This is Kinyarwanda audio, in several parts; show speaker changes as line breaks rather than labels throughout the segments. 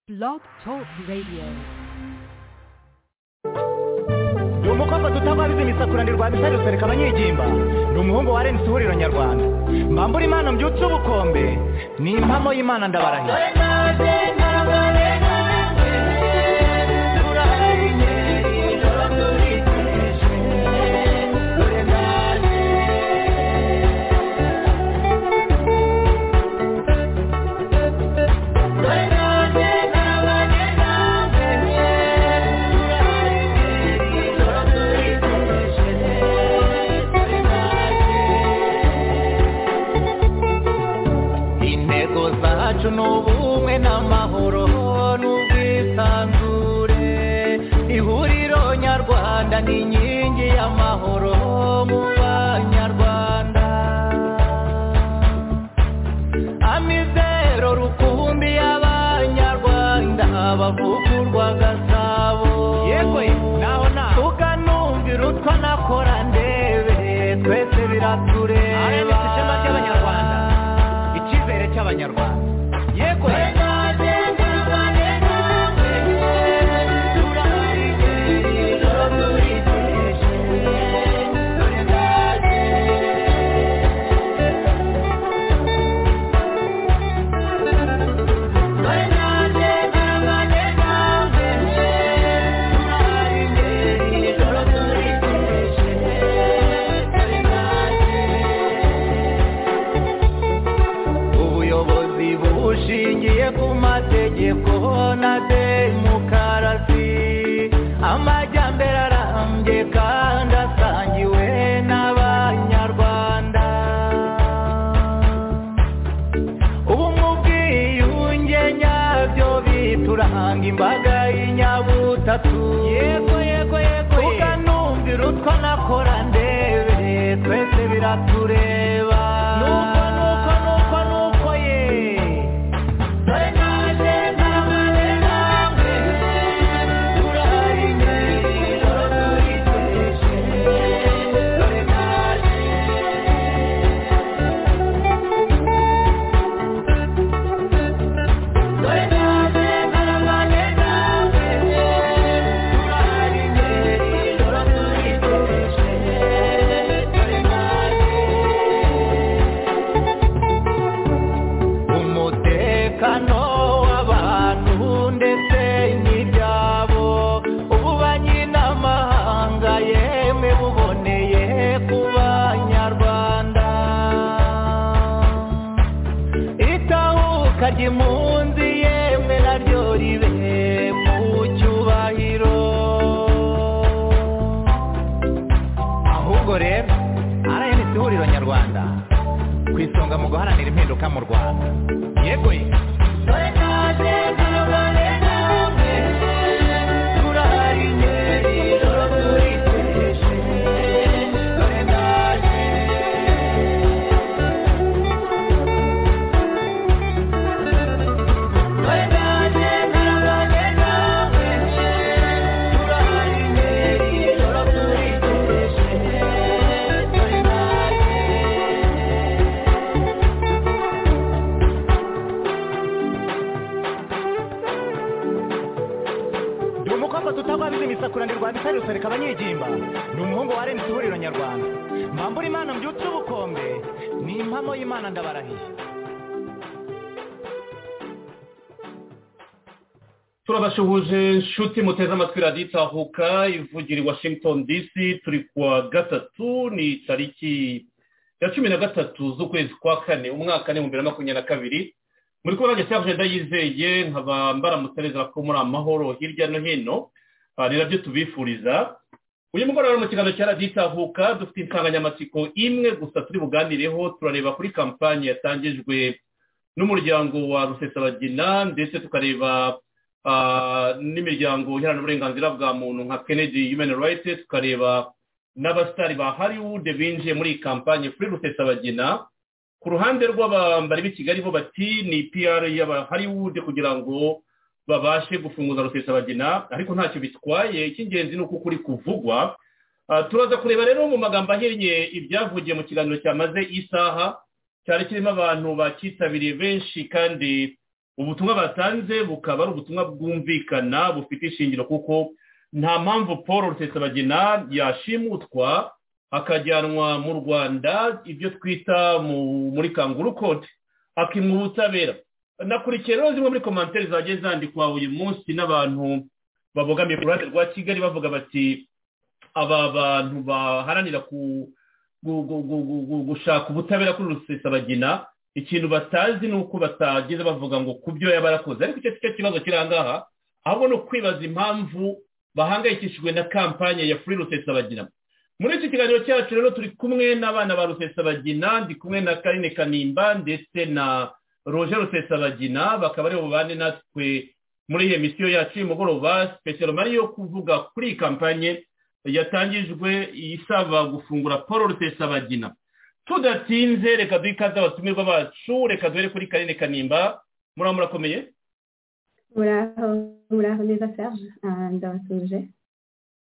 Blog Talk Radio.
ni umukobwa tutababizi imisakuranirwa bisari rusereka abanyegimba ni umuhungu wa renisi ihuriro nyarwanda mbambura imana mbyutse ubukombe ni impamo y'imana ndabarahira intego zacu ni ubumwe n'amahoro n'ubwisanzure ihuriro nyarwanda ni inkingi y'amahoro mu banyarwanda amizero rukumbi y'abanyarwanda bavugurwa gasabo yego naho naho tukanumvira utwa nakora ndebe twese biratureba ishema ry'abanyarwanda icyizere cy'abanyarwanda yego ubuyobozi bushingiye ku mategeko na demokarasi amajyambere arambye kandi asangiwe n'abanyarwanda ubumwe ubwiyunge nyabyo bituranga imbaga y'inyabutatu yego yego yego tukanumvira utwo nakora ndebe twese biratureba nuko nuko nuko nuko ye dore naje ntabane namwe turahari nijoro turiteje dore naje dore naje ntabane namwe turahari nijoro turiteje dore naje umutekano w'abantu ndetse n'ibyabo ububanyi n'amahanga yemwe buboneye ku banyarwanda itahuka ry'impunzi yemwe naryo ribe mu cyubahiro ahubwo rero rnc ihuriro nyarwanda ku isonga mu guharanira impinduka mu rwanda yego ye ni umukobwa tutababizi imisakuranirwa bisari rusereka abanyegimba ni umuhungu wa renisi ihuriro nyarwanda mbambura imana mbyutse ubukombe ni impamo y'imana ndabarahiye
turabashuhuje nshuti muteze amatwi radiyo itahuka ivugira i washington dc turi kuwa gatatu ni tariki ya cumi na gatatu z'ukwezi kwa kane umwaka ni bibiri na makumyabiri na kabiri muri kubona gisa agenda yizeye nkaba mbaramutereza ko muri amahoro hirya no hino ah, ni nabyo tubifuriza uyu mugoroba mu kiganiro cya radiyo itahuka dufite insanganyamatsiko imwe gusa turi buganireho turareba kuri kampani yatangijwe n'umuryango wa rusesabagina ndetse tukareba ah, n'imiryango iharanira uburenganzira bwa muntu nka kennedy human rights tukareba n'abasitari ba hollywood binjiye muri iyi kampani kuri rusesabagina ku ruhande rw'abambari b'i kigali bo bati ni pr y'aba hollywood kugira ngo babashe gufunguza rusesabagina ariko ntacyo bitwaye icy'ingenzi ni uko kuri kuvugwa Ah, turaza kureba rero mu magambo ahinnye ibyavugiye mu kiganiro cyamaze isaha cyari kirimo abantu bacyitabiriye benshi kandi ubutumwa batanze bukaba ari ubutumwa bwumvikana bufite ishingiro kuko nta mpamvu paul rusesabagina yashimutwa akajyanwa mu rwanda ibyo twita mu- muri kanguru kote akimwa ubutabera nakurikiye rero zimwe muri komantere zagiye zandikwa uyu munsi n'abantu babogamiye ku ruhande rwa kigali bavuga bati aba bantu baharanira ku gu- gu- gu- gu- gu- gushaka ubutabera kuri rusesabagina ikintu batazi ni uko batageze bavuga ngo ku byo yaba yarakoze ariko icyo si cyo kibazo kiri aha ngaha ahubwo ni ukwibaza impamvu bahangayikishijwe na kampanye ya furi rusesabagina muri iki kiganiro cyacu rero turi kumwe n'abana ba rusesabagina ndi kumwe na karine kanimba ndetse na roger rusesabagina bakaba ari bubane natwe muri iyi misiyo yacu y'umugoroba sipesiyalo mari yo kuvuga kuri iyi kampanye yatangijwe isaba gufungura paul rusesabagina tudatinze reka duhe ikaze abatumirwa bacu reka duhere kuri karine kanimba muraba murakomeye
muraho muraho neza serge Ah, ndabatuje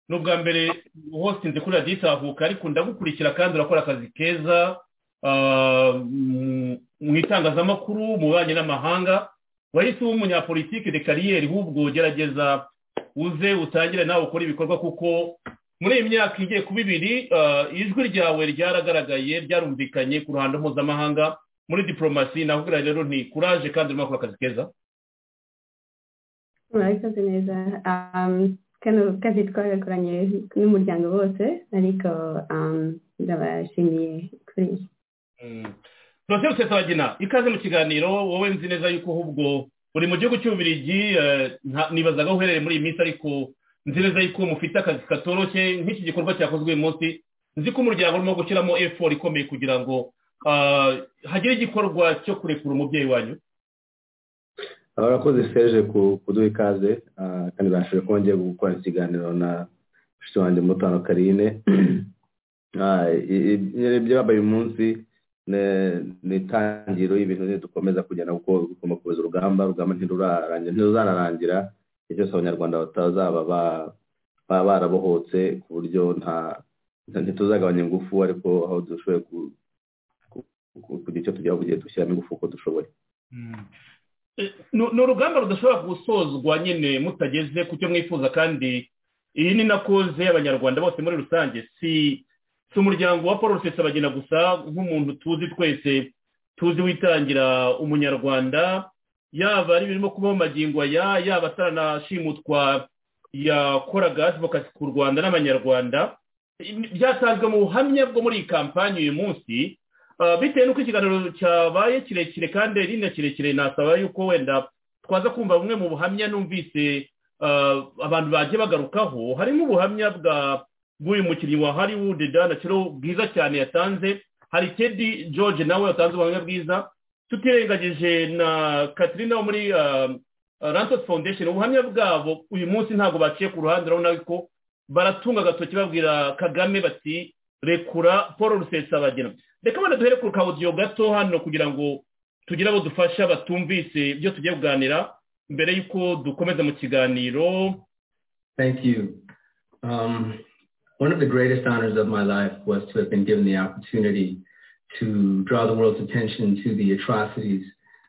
ni ubwa mbere hosinze kuri radiyo itahuka ariko ndagukurikira kandi urakora akazi keza ah, mu- mu itangazamakuru mu bubanyi n'amahanga wahise uba umunyapolitike de kariyeri ahubwo gerageza uze utangire nawe ukore ibikorwa kuko muri iyi myaka igiye kuba ibiri ah, ijwi ryawe ryaragaragaye ryarumvikanye ku ruhando mpuzamahanga muri diporomasi nakubwira rero nti kuraje kandi urimo akora akazi keza
murabikoze neza Ah, kano kazi twagakoranye n'umuryango wose ariko ah, ndabashimiye kuri
turashe rusesabagina ikaze mu kiganiro wowe nzi neza yuko ahubwo uri mu gihugu cy'ububirigi eh, nta- nibazaga aho uherereye muri iyi minsi ariko nzi neza yuko mufite akazi katoroshye nk'iki gikorwa cyakozwe uyu munsi nzi ko umuryango urimo gushyiramo efori ikomeye kugira ngo ah, hagire igikorwa cyo kurekura umubyeyi wanyu
urakoze seje ku kuduha ikaze ah, kandi bashoboye kuba ngiye gukora ikiganiro na mushiki wanjye mutano karine Ah, i- i- ibyo yabaye uyu munsi ne- ni itangiriro y'ibintu nyine dukomeza kugenda kuko tugomba kubiza urugamba urugamba ntirurarangira ntiruzanarangira igihe cyose abanyarwanda batazaba ba- baba barabohotse ku buryo nta nta- ntituzagabanya ingufu ariko aho dushoboye ku- ku- ku- kugira icyo tugeraho igihe dushyiramo ingufu uko dushoboye
Eh, ni ni urugamba rudashobora gusozwa nyine mutageze ku cyo mwifuza kandi iyi ni nakoze y'abanyarwanda bose muri rusange si si umuryango wa paul rusesabagina gusa nk'umuntu tuzi twese tuzi witangira umunyarwanda yaba ari ibirimo kubaho magingo aya yaba ataranashimutwa yakoraga advokasi ku rwanda n'abanyarwanda byatanzwe mu buhamya bwo muri iyi kampanyi uyu munsi Ah, bitewe n'uko ikiganiro cyabaye kirekire kandi ari na kirekire nasaba yuko wenda twaza kumva bumwe mu buhamya numvise ah, abantu bagiye bagarukaho harimo ubuhamya bwa bw'uyu mukinnyi wa hollywood danaciro bwiza cyane yatanze hari teddy george nawe yatanze ubuhamya bwiza tutirengagije na katrina wo muri ah, ah, rantos foundation ubuhamya bwabo uyu munsi ntabwo baciye ku ruhande urabona ko baratunga agatoki babwira kagame bati rekura paul rusesabagina reka wenda duhere ku kawudiyo gato hano kugira ngo tugire abo dufasha batumvise ibyo tugiye kuganira mbere y'uko dukomeza mu kiganiro
Thank you. Um, one of the greatest honors of my life was to have been given the opportunity to draw the world's attention to the atrocities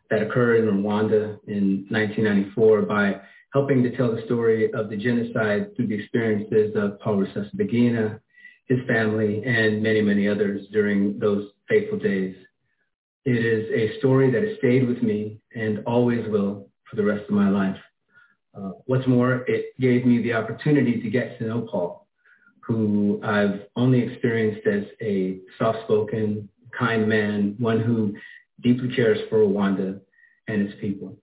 that occurred in Rwanda in 1994 by helping to tell the story of the genocide through the experiences of Paul Rusesabagina, his family, and many, many others during those fateful days. It is a story that has stayed with me and always will for the rest of my life. Uh, what's more, it gave me the opportunity to get to know Paul, who I've only experienced as a soft-spoken, kind man, one who deeply cares for Rwanda and its people.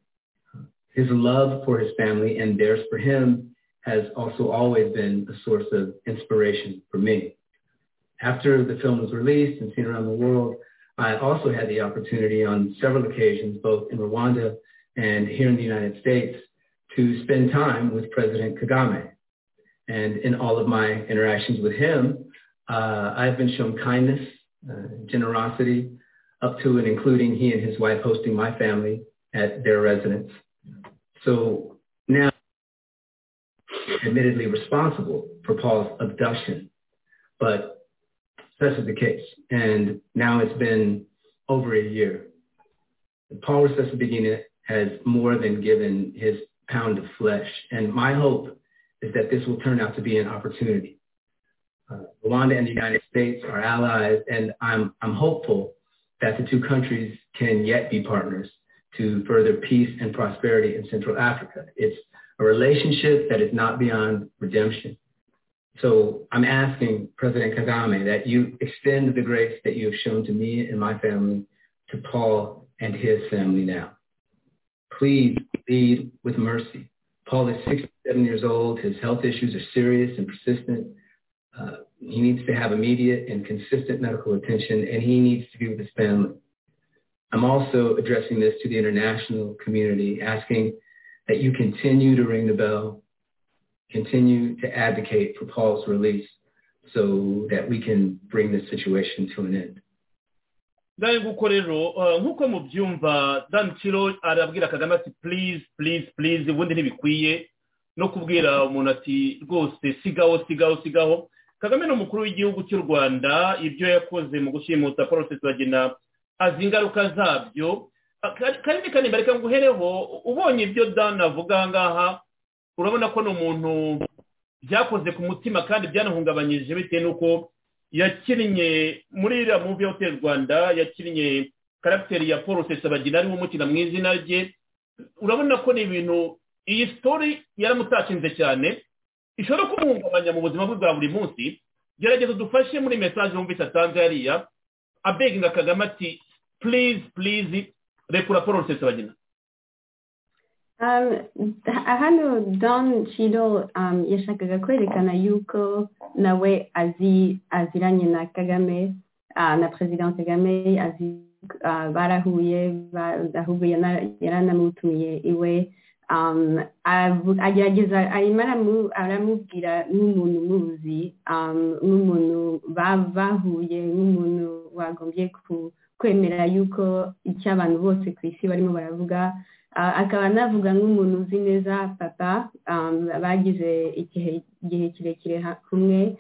His love for his family and theirs for him has also always been a source of inspiration for me. After the film was released and seen around the world, I also had the opportunity on several occasions, both in Rwanda and here in the United States, to spend time with President Kagame. And in all of my interactions with him, uh, I've been shown kindness, uh, generosity, up to and including he and his wife hosting my family at their residence. So now, admittedly responsible for Paul's abduction, but such is the case. And now it's been over a year Paul Rusesabagina has more than given his pound of flesh. And my hope is that this will turn out to be an opportunity. Uh, Rwanda and the United States are allies, and I'm, I'm hopeful that the two countries can yet be partners to further peace and prosperity in Central Africa. It's a relationship that is not beyond redemption. So I'm asking President Kagame that you extend the grace that you have shown to me and my family to Paul and his family now. Please lead with mercy. Paul is 67 years old. His health issues are serious and persistent. Uh, he needs to have immediate and consistent medical attention, and he needs to be with his family. I'm also addressing this to the international community, asking that you continue to ring the bell, continue to advocate for Paul's release so that we can bring this situation to an end.
ngayo nguko rero uh, nk'uko mubyumva dan kiro arabwira kagame ati please please please ubundi ntibikwiye no kubwira umuntu ati rwose sigaho sigaho sigaho kagame ni umukuru w'igihugu cy'u rwanda ibyo yakoze mu gushimuta porosesi bagena azi ingaruka zabyo kandi kandi mbareka nguhereho ubonye ibyo dan avuga aha ngaha urabona ko ni umuntu byakoze ku mutima kandi byanahungabanyije bitewe n'uko yakinnye muri iriya muvi hoteli rwanda yakinnye karagiteri ya paul sesabagina ariwe umukina mu izina rye urabona ko ni ibintu iyi sitori yaramutakinze cyane ishobora kumuhungabanya mu buzima bwe bwa buri munsi gerageza dufashe muri mesaje wumvise atanze hariya abeginga kagame ati please please rekura paul sesabagina
Um, hano Don Chido um, yashakaga kwerekana yuko nawe azi aziranye na Kagame uh, na President Kagame azi uh, barahuye ahubwo yaranamutumiye iwe um, agerageza arimo aramubwira nk'umuntu muzi um, nk'umuntu bahuye nk'umuntu wagombye kwemera yuko icyo abantu bose ku isi barimo baravuga akaba anavuga nk'umuntu uzi neza papa bagize igihe kirekire kumwe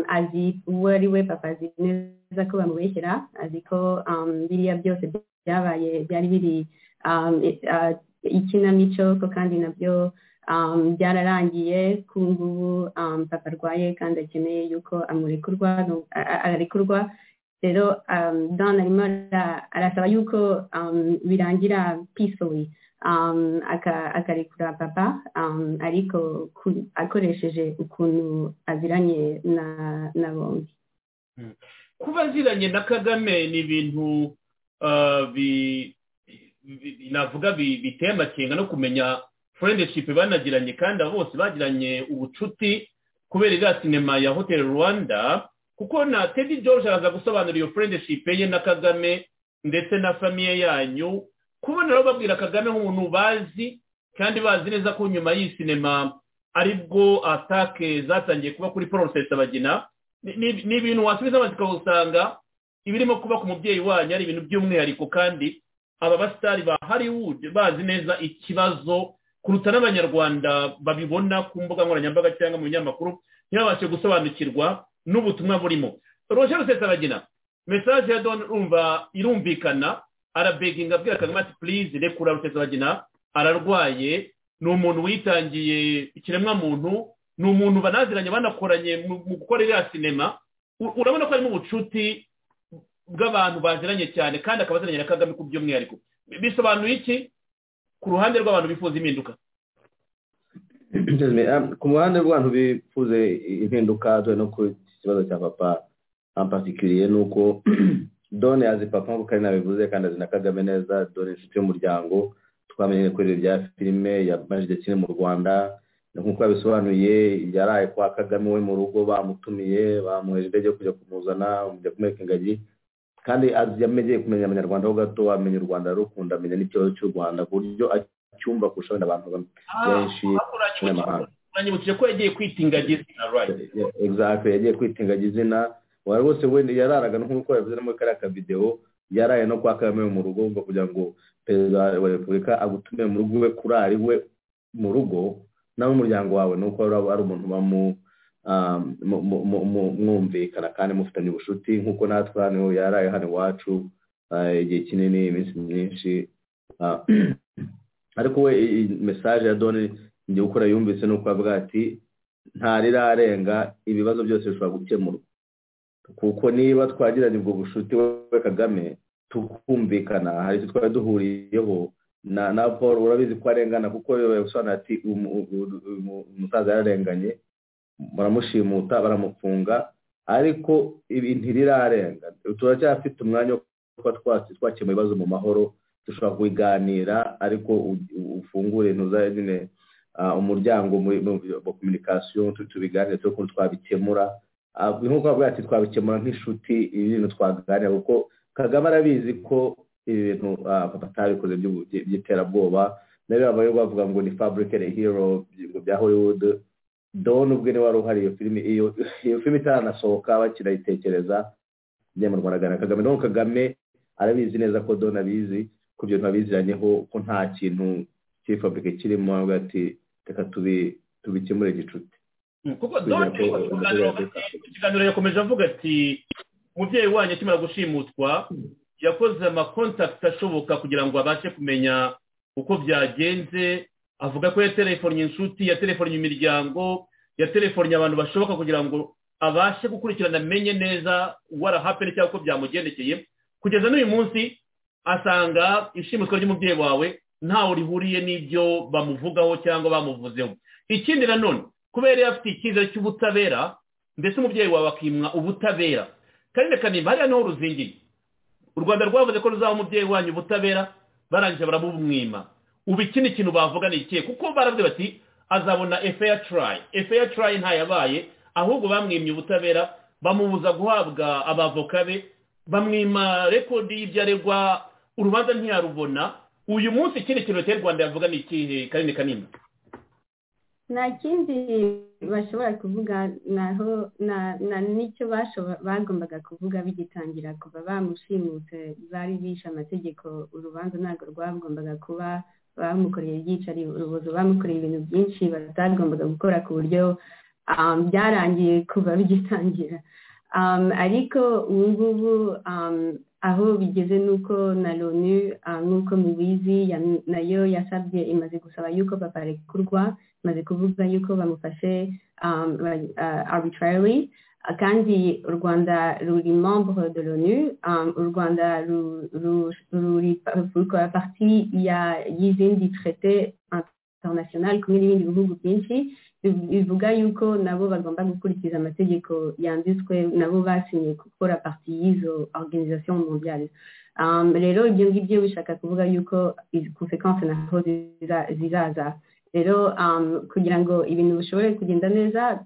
azi uwo ari we papa azi neza ko bamubeshyera azi ko biriya byose byabaye byari biri ikinamico ko kandi nabyo byararangiye ku ngubu papa arwaye kandi akeneye yuko arekurwa rero don arimo arasaba yuko birangira peacefully akarekura papa ariko akoresheje ukuntu aziranye na bombi
kuba aziranye na kagame ni ibintu navuga biteye amakenga no kumenya friendship banagiranye kandi abo bose bagiranye ubucuti kubera iriya sinema ya hoteli rwanda kuko na tedi george araza gusobanura iyo friendship ye na kagame ndetse na famiye yanyu kubona rero babwira kagame nk'umuntu bazi kandi bazi neza ko nyuma y'iyi sinema aribwo atake zatangiye kuba kuri porosesi abagina ni ibintu wasubiza amatsiko usanga ibirimo kuba ku mubyeyi wanyu ari ibintu by'umwihariko kandi aba basitari ba hollywood bazi neza ikibazo kuruta n'abanyarwanda babibona ku mbuga nkoranyambaga cyangwa mu binyamakuru ntibabashe gusobanukirwa n'ubutumwa burimo roje rusesabagina mesaje ya don urumva irumvikana arabeginga abwira kagame ati purize rekura rusesabagina ararwaye ni umuntu witangiye ikiremwamuntu ni umuntu banaziranye banakoranye mu gukora iriya sinema urabona ko harimo ubucuti bw'abantu baziranye cyane kandi akaba aziranye na kagame ku by'umwihariko bisobanuye iki ku ruhande rw'abantu bifuza impinduka
ku ruhande rw'abantu bifuze impinduka dore no ku ikibazo cya papa ampasikiriye ni uko done azi papa nk'uko ari nabivuze kandi azi na kagame neza dore inshuti y'umuryango twamenye kuri bya filime ya majide kiri mu rwanda nk'uko yabisobanuye yaraye kwa kagame we mu rugo bamutumiye bamuheje indege yo kujya kumuzana kujya kumwereka ingagi kandi yamenye kumenya abanyarwanda ho gato amenya u rwanda rukunda amenya n'ikibazo cy'u rwanda ku buryo cyumba kurusha wenda abantu benshi
n'amahanga uranyibukije ko yagiye kwita ingagi izina
exactly yagiye kwita ingagi izina wari rwose wenda yararaga nk'uko yavuze no muri kariya kavidewo yaraye no kwa kagame mu rugo ngo kugira ngo perezida wa repubulika agutumire mu rugo we kurari we mu rugo nawe umuryango wawe ni uko ari umuntu mwumvikana kandi mufitanye ubucuti nk'uko natwe hano yaraye hano iwacu igihe kinini iminsi myinshi ariko we iyi mesaje ya doni njye gukora yumvise ni uko avuga ati ntarirarenga ibibazo byose bishobora gukemurwa kuko niba twagiranye ubwo bushuti we kagame tukumvikana hari icyo twari duhuriyeho na na paul urabizi ko arengana kuko yasobanura ati umusaza yararenganye baramushimuta baramufunga ariko ibi ntirirarenga turacyafite umwanya wo kuba twasi twakemura ibibazo mu mahoro dushobora kubiganira ariko ufungure ntuzajye umuryango wa kominikasiyo tubiganire turi ukuntu twabikemura nk'uko bavuga ati twabikemura nk'inshuti ibintu twaganira kuko kagame arabizi ko ibintu papa atabikoze by'iterabwoba nayo babaye bavuga ngo ni faburikere hero bya hollywood doni ubwe niwe wari uhari iyo filime iyo filime itaranasohoka bakinayitekereza mu Rwanda na kagame naho kagame arabizi neza ko doni abizi ku bintu abiziranyeho ko nta kintu cy'ifaburike kirimo hagati reka tubikemure gicuti
kuko doni ikiganiro yakomeje avuga ati umubyeyi wanyu akimara gushimutwa yakoze amakontakiti ashoboka kugira ngo abashe kumenya uko byagenze avuga ko yaterefonnye inshuti yaterefonnye imiryango yaterefonnye abantu bashoboka kugira ngo abashe gukurikirana amenye neza warahapene cyangwa uko byamugendekeye kugeza n'uyu munsi asanga ishimutwa ry'umubyeyi wawe ntawe rihuriye n'ibyo bamuvugaho cyangwa bamuvuzeho ikindi nanone kubera yari afite icyizere cy'ubutabera ndetse umubyeyi wawe akimwa ubutabera karere kanimba hariya niho ruzingiye u rwanda rwavuze ko ruzaha umubyeyi wanyu ubutabera barangije baramumwima ubu iki ni ikintu bavuga ni ikihe kuko baravuze bati azabona efeya turayi efeya turayi ntayabaye ahubwo bamwimye ubutabera bamubuza guhabwa abavoka be bamwima rekodi y'ibyo aregwa urubanza ntiyarubona uyu munsi ikindi kintu leta y'u rwanda yavuga ni ikihe kanini kanini
nta kindi bashobora kuvuga naho na n'icyo bagombaga kuvuga bigitangira kuva bamushimutse bari bishe amategeko urubanza ntabwo rwagombaga kuba bamukoreye ibyicari urubozo bamukoreye ibintu byinshi batagombaga gukora ku buryo byarangiye kuva bigitangira ariko ubu ngubu aho bigeze nuko na loni nk'uko mubizi nayo yasabye imaze gusaba yuko baparekurwa imaze kuvuga yuko bamufashe arbitrarily kandi u rwanda ruri membre de loni u rwanda rukora parti y'izindi trete international kumwe n'ibindi bihugu byinshi bivuga yuko nabo bagomba gukurikiza amategeko yanditswe nabo basinye gukora parti y'izo organisation mondiale rero ibyo ngibyo bishaka kuvuga yuko konsekanse naho zizaza rero kugira ngo ibintu bishobore kugenda neza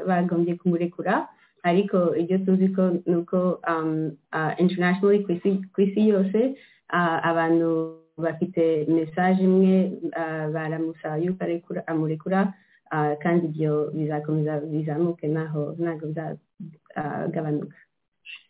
bagombye kumurekura ariko ibyo tuzi ko ni uko internationally ku isi yose abantu bafite mesaje imwe baramusaba yuko amurekura kandi ibyo bizakomeza bizamuke ntaho ntabwo bizagabanuka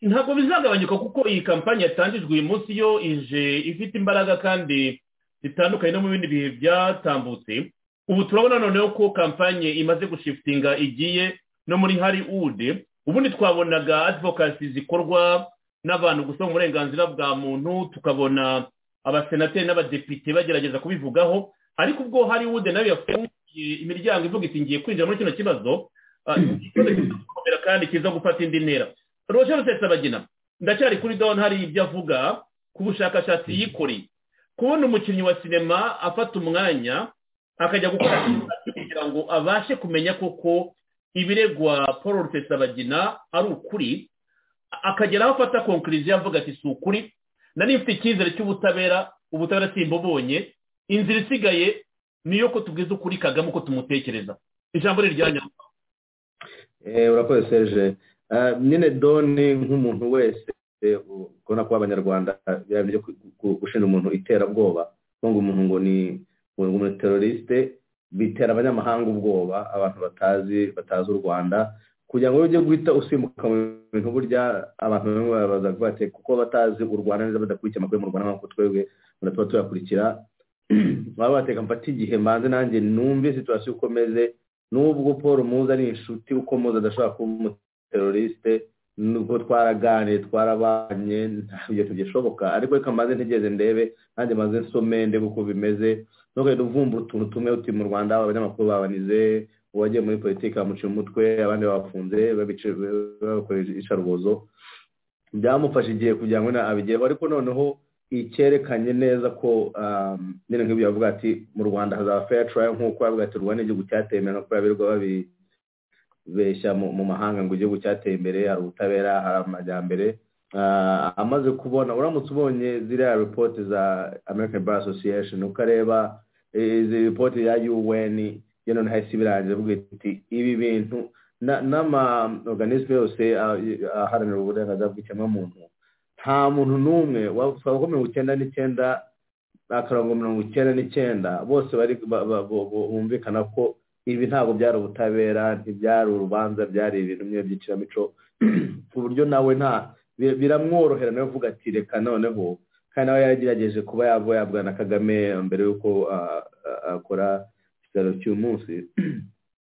ntabwo bizagabanyuka kuko iyi kampani yatangijwe uyu munsi yo ije ifite imbaraga kandi zitandukanye no mu bindi bihe byatambutse ubu turabona noneho ko kampanye imaze gushifitinga igiye no muri hari ude ubundi twabonaga advokasi zikorwa n'abantu gusaba uburenganzira bwa muntu tukabona abasenateri n'abadepite bagerageza kubivugaho ariko ubwo hari ude nayo yafunguye imiryango ivuga iti ngiye kwinjira muri kino kibazo kandi kiza gufata indi ntera rwose rusesabagina ndacyari kuri dawuni hari ibyo avuga ku bushakashatsi yikoreye kubona umukinnyi wa sinema afata umwanya akajya gukora kugira ngo abashe kumenya koko ibiregwa paul rusesabagina ari ukuri akagera aho afata konkuriziyo avuga ati si ukuri nari mfite icyizere cy'ubutabera ubutabera simbubonye inzira isigaye ni iyo ko tubwiza ukuri kagame uko tumutekereza ijambo ni irya nyamwa
urakoze serge nyine doni nk'umuntu wese kubona ko abanyarwanda byo gushinja umuntu iterabwoba ngo umuntu ngo ni umuntu terorisite bitera abanyamahanga ubwoba abantu batazi batazi u rwanda kugira ngo ujye guhita usimbuka mu bintu burya abantu bamwe babaza bati kuko batazi u rwanda neza badakurikiye amakuru mu rwanda nk'uko twebwe tuba tuyakurikira baba bateka mfata igihe mbanze nanjye numve situwasiyo uko umeze n'ubwo paul muzi ari inshuti uko muzi adashobora kuba umuterorisite nubwo twaraganiye twarabanye ntabyo tugishoboka ariko reka mbanze ntigeze ndebe kandi maze nsome ndebe uko bimeze ntugahita uvumbura utuntu tumwe uti mu rwanda abanyamakuru babanize uwagiye muri politiki bamuca umutwe abandi babafunze babakoresha icarubozo byamufasha igihe kugira ngo abigereho ariko noneho icyerekanye neza ko nyine nk'ibyo bavuga ati mu rwanda hazaba fair trial nk'uko bavuga ati rwanda igihugu cyateye imbere nkuko birirwa babi beshya mu mahanga ngo igihugu cyateye imbere hari ubutabera hari amajyambere amaze kubona uramutse ubonye ziriya ripoti za american bar association ukareba izi ripoti ya un yo noneho hahise ibirangira avuga iti ibi bintu n'ama organisme yose aharanira uburenganzira bw'ikiremwamuntu nta muntu n'umwe wavuga ko mirongo icyenda n'icyenda akarongo mirongo icyenda n'icyenda bose bumvikana ko ibi ntabwo byari ubutabera ntibyari urubanza byari ibintu bimwe by'ikiramico ku buryo nawe nta biramworohera nawe uvuga ati reka noneho kandi nawe yagerageje kuba yaba yabwa na kagame mbere y'uko akora ikiraro cy'umunsi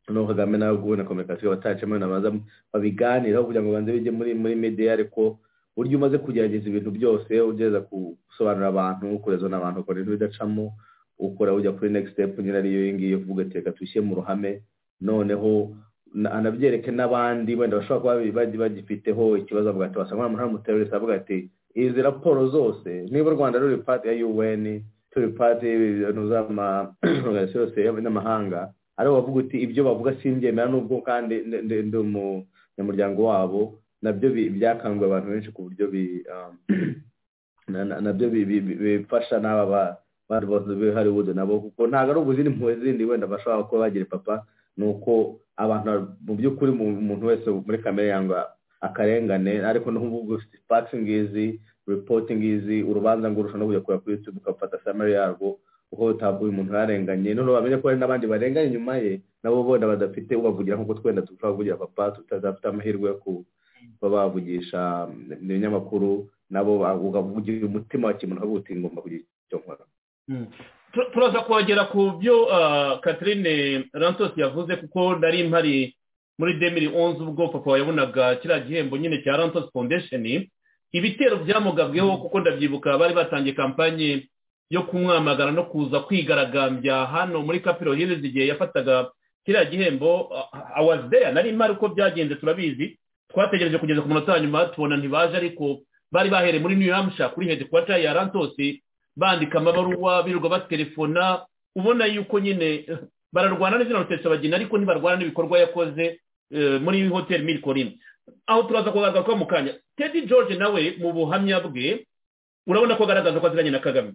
noneho kagame nawe ubu na kominikasiyo batacamo nabaza babiganiraho kugira ngo banze bijye muri muri media ariko buryo umaze kugerageza ibintu byose ugeza gusobanurira abantu kureza n'abantu ukora ibintu bidacamo ukora ujya kuri next step nyine ariyo iyi ngiyi uvuga ati reka tushyire mu ruhame noneho anabyereke n'abandi wenda bashobora kuba bagifiteho ikibazo avuga ati wasanga umuntu w'umuterorisi avuga ati izi raporo zose niba u rwanda ruri pati ya un turi pati y'ibintu z'amaorganizasiyo yose y'abanyamahanga aribo bavuga uti ibyo bavuga simbyemera n'ubwo kandi ndi umunyamuryango wabo nabyo byakanguye abantu benshi ku buryo nabyo bifasha n'aba bari bose be Hollywood nabo kuko ntabwo ari ubuzindi impuhwe zindi wenda bashobora kuba bagira papa ni uko abantu mu by'ukuri umuntu wese muri kamere yanga akarengane ariko n'ubu ufite fakisi ngizi ripoti ngizi urubanza ngo urusha no kujya kureba kuri yutube ugafata samari yarwo kuko utavuye umuntu yarenganye noneho bamenye ko hari n'abandi barenganye inyuma ye nabo benda badafite ubavugira nk'uko twenda dushobora kuvugira papa tutazafite amahirwe yo kuba bavugisha ibinyamakuru nabo ukavugira umutima wa kimuntu ukavuga uti ngomba kugira icyo nkora
turaza kuhagera ku byo Catherine rantos yavuze kuko nari mpari muri demiri onzi ubwo papa yabonaga kiriya gihembo nyine cya rantos foundation ibitero byamugabweho kuko ndabyibuka bari batangiye kampanye yo kumwamagana no kuza kwigaragambya hano muri kapiro hirizi igihe yafataga kiriya gihembo awazideya nari mpari uko byagenze turabizi twategereje kugeza ku munota wa nyuma tubona ntibaje ariko bari bahereye muri new hampshire kuri hedikwata ya rantos bandika amabaruwa birirwa batelefona ubona yuko nyine bararwana n'izina rutesabagina ariko ntibarwana n'ibikorwa yakoze muri hoteli mirikorini aho turaza kugaragaza ko mu kanya tedi george nawe mu buhamya bwe urabona ko agaragaza ko aziranye na kagame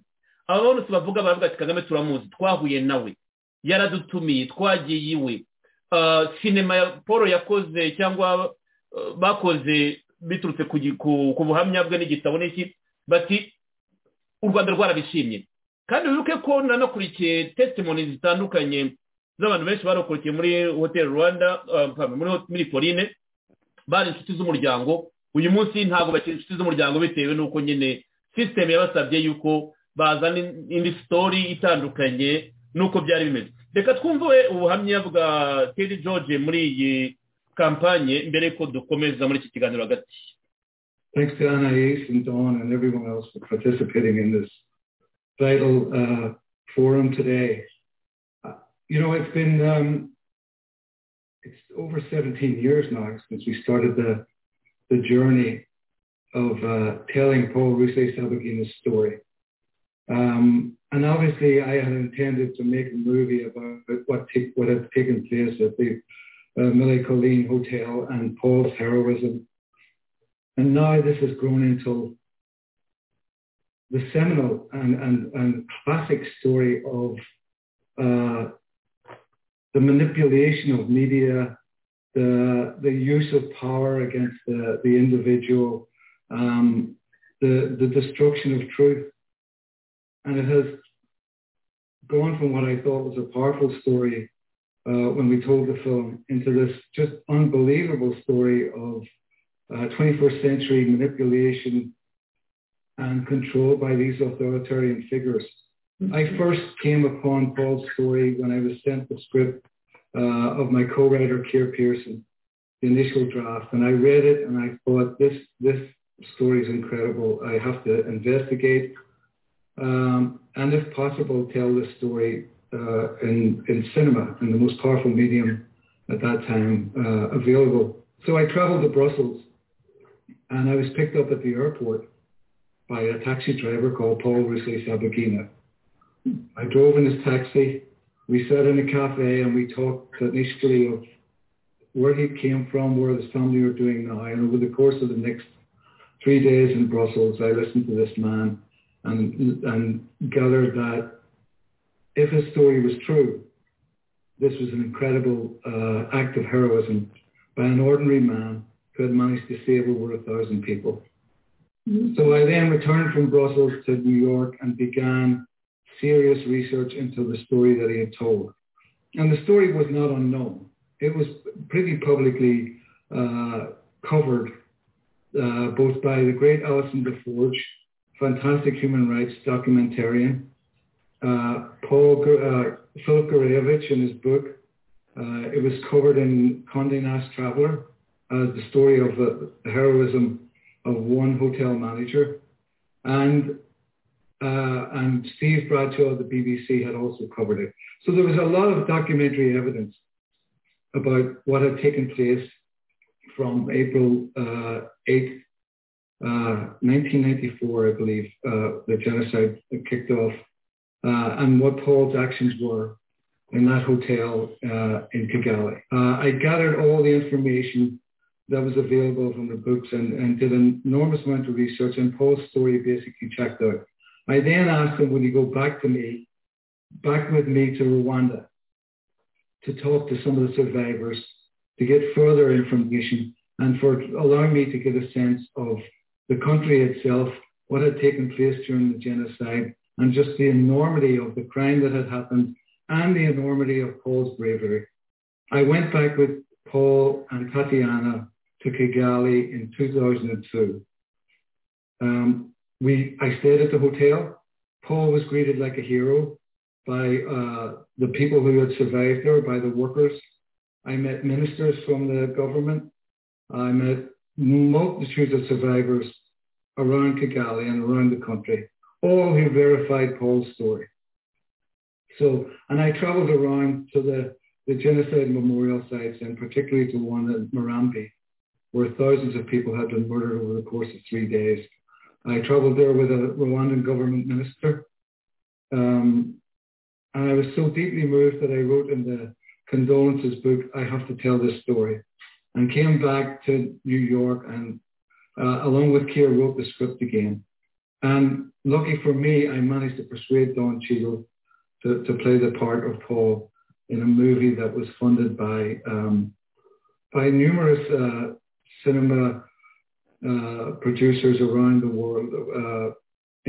aba bose bavuga baravuga ati kagame turamuzi twahuye nawe yaradutumiye twagiye iwe sinema ya paul yakoze cyangwa bakoze biturutse ku buhamya bwe n'igitabo n'iki bati u rwanda rwarabishimye kandi wibuke ko nanakurikiye tesimoni zitandukanye z'abantu benshi barokokeye muri hoteli rwanda muri korine bari inshuti z'umuryango uyu munsi ntabwo bakiri inshuti z'umuryango bitewe n'uko nyine sisiteme yabasabye yuko bazana indi sitori itandukanye n'uko byari bimeze reka twumve ubuhamya bwa teri george muri iyi kampanye mbere y'uko dukomeza muri iki kiganiro hagati
Thanks to NIH and Dawn and everyone else for participating in this vital uh, forum today. Uh, you know, it's been um, it's over 17 years now since we started the the journey of uh, telling Paul Rusey Sabagina's story. Um, and obviously, I had intended to make a movie about what t- what had taken place at the uh, Millie Colleen Hotel and Paul's heroism and now this has grown into the seminal and, and, and classic story of uh, the manipulation of media, the, the use of power against the, the individual, um, the, the destruction of truth. And it has gone from what I thought was a powerful story uh, when we told the film into this just unbelievable story of uh, 21st century manipulation and control by these authoritarian figures. Mm-hmm. I first came upon Paul's story when I was sent the script uh, of my co-writer, Keir Pearson.
the initial draft, and I read it, and I thought this this story is incredible. I have to investigate, um, and if possible, tell this story uh, in in cinema, in the most powerful medium at that time uh, available. So I traveled to Brussels, and I was picked up at the airport by a taxi driver called Paul Rusley Sabagina. I drove in his taxi. We sat in a cafe and we talked initially of where he came from, where his family were doing now. And over the course of the next three days in Brussels, I listened to this man and, and gathered that if his story was true, this was an incredible uh, act of heroism by an ordinary man who had managed to save over a thousand people. Mm-hmm. So I then returned from Brussels to New York and began serious research into the story that he had told. And the story was not unknown. It was pretty publicly uh, covered uh, both by the great Alison DeForge, fantastic human rights documentarian, uh, Paul uh, Philip Gurevich in his book. it was covered in Condé Nast Traveler as the story of the heroism of one hotel manager. And uh, and Steve Bradshaw of the BBC had also covered it. So there was a lot of documentary evidence about what had taken place from April uh, 8, uh, 1994, I believe, the genocide kicked off, and what Paul's actions were in that hotel in Kigali. I gathered all the information that was available from the books and, and did an enormous amount of research, and Paul's story basically checked out. I then asked him, would he go back to me, back with me to Rwanda to talk to some of the survivors, to get further information and for allowing me to get a sense of the country itself, what had taken place during the genocide and just the enormity of the crime that had happened and the enormity of Paul's bravery. I went back with Paul and Tatiana to Kigali in 2002. Um, we I stayed at the hotel. Paul was greeted like a hero by uh, the people who had survived there, by the workers. I met ministers from the government. I met multitudes of survivors around Kigali and around the country, all who verified Paul's story. So, and I traveled around to the, the genocide memorial sites and particularly to one at Morambi, where thousands of people had been murdered over the course of three days. I traveled there with a Rwandan government minister. Um, and I was so deeply moved that I wrote in the condolences book, I have to tell this story. And came back to New York and uh, along with Keir wrote the script again. And lucky for me, I managed to persuade Don Cheadle to, to play the part of Paul in a movie that was funded by, um, by numerous uh, cinema uh, producers around the world, uh,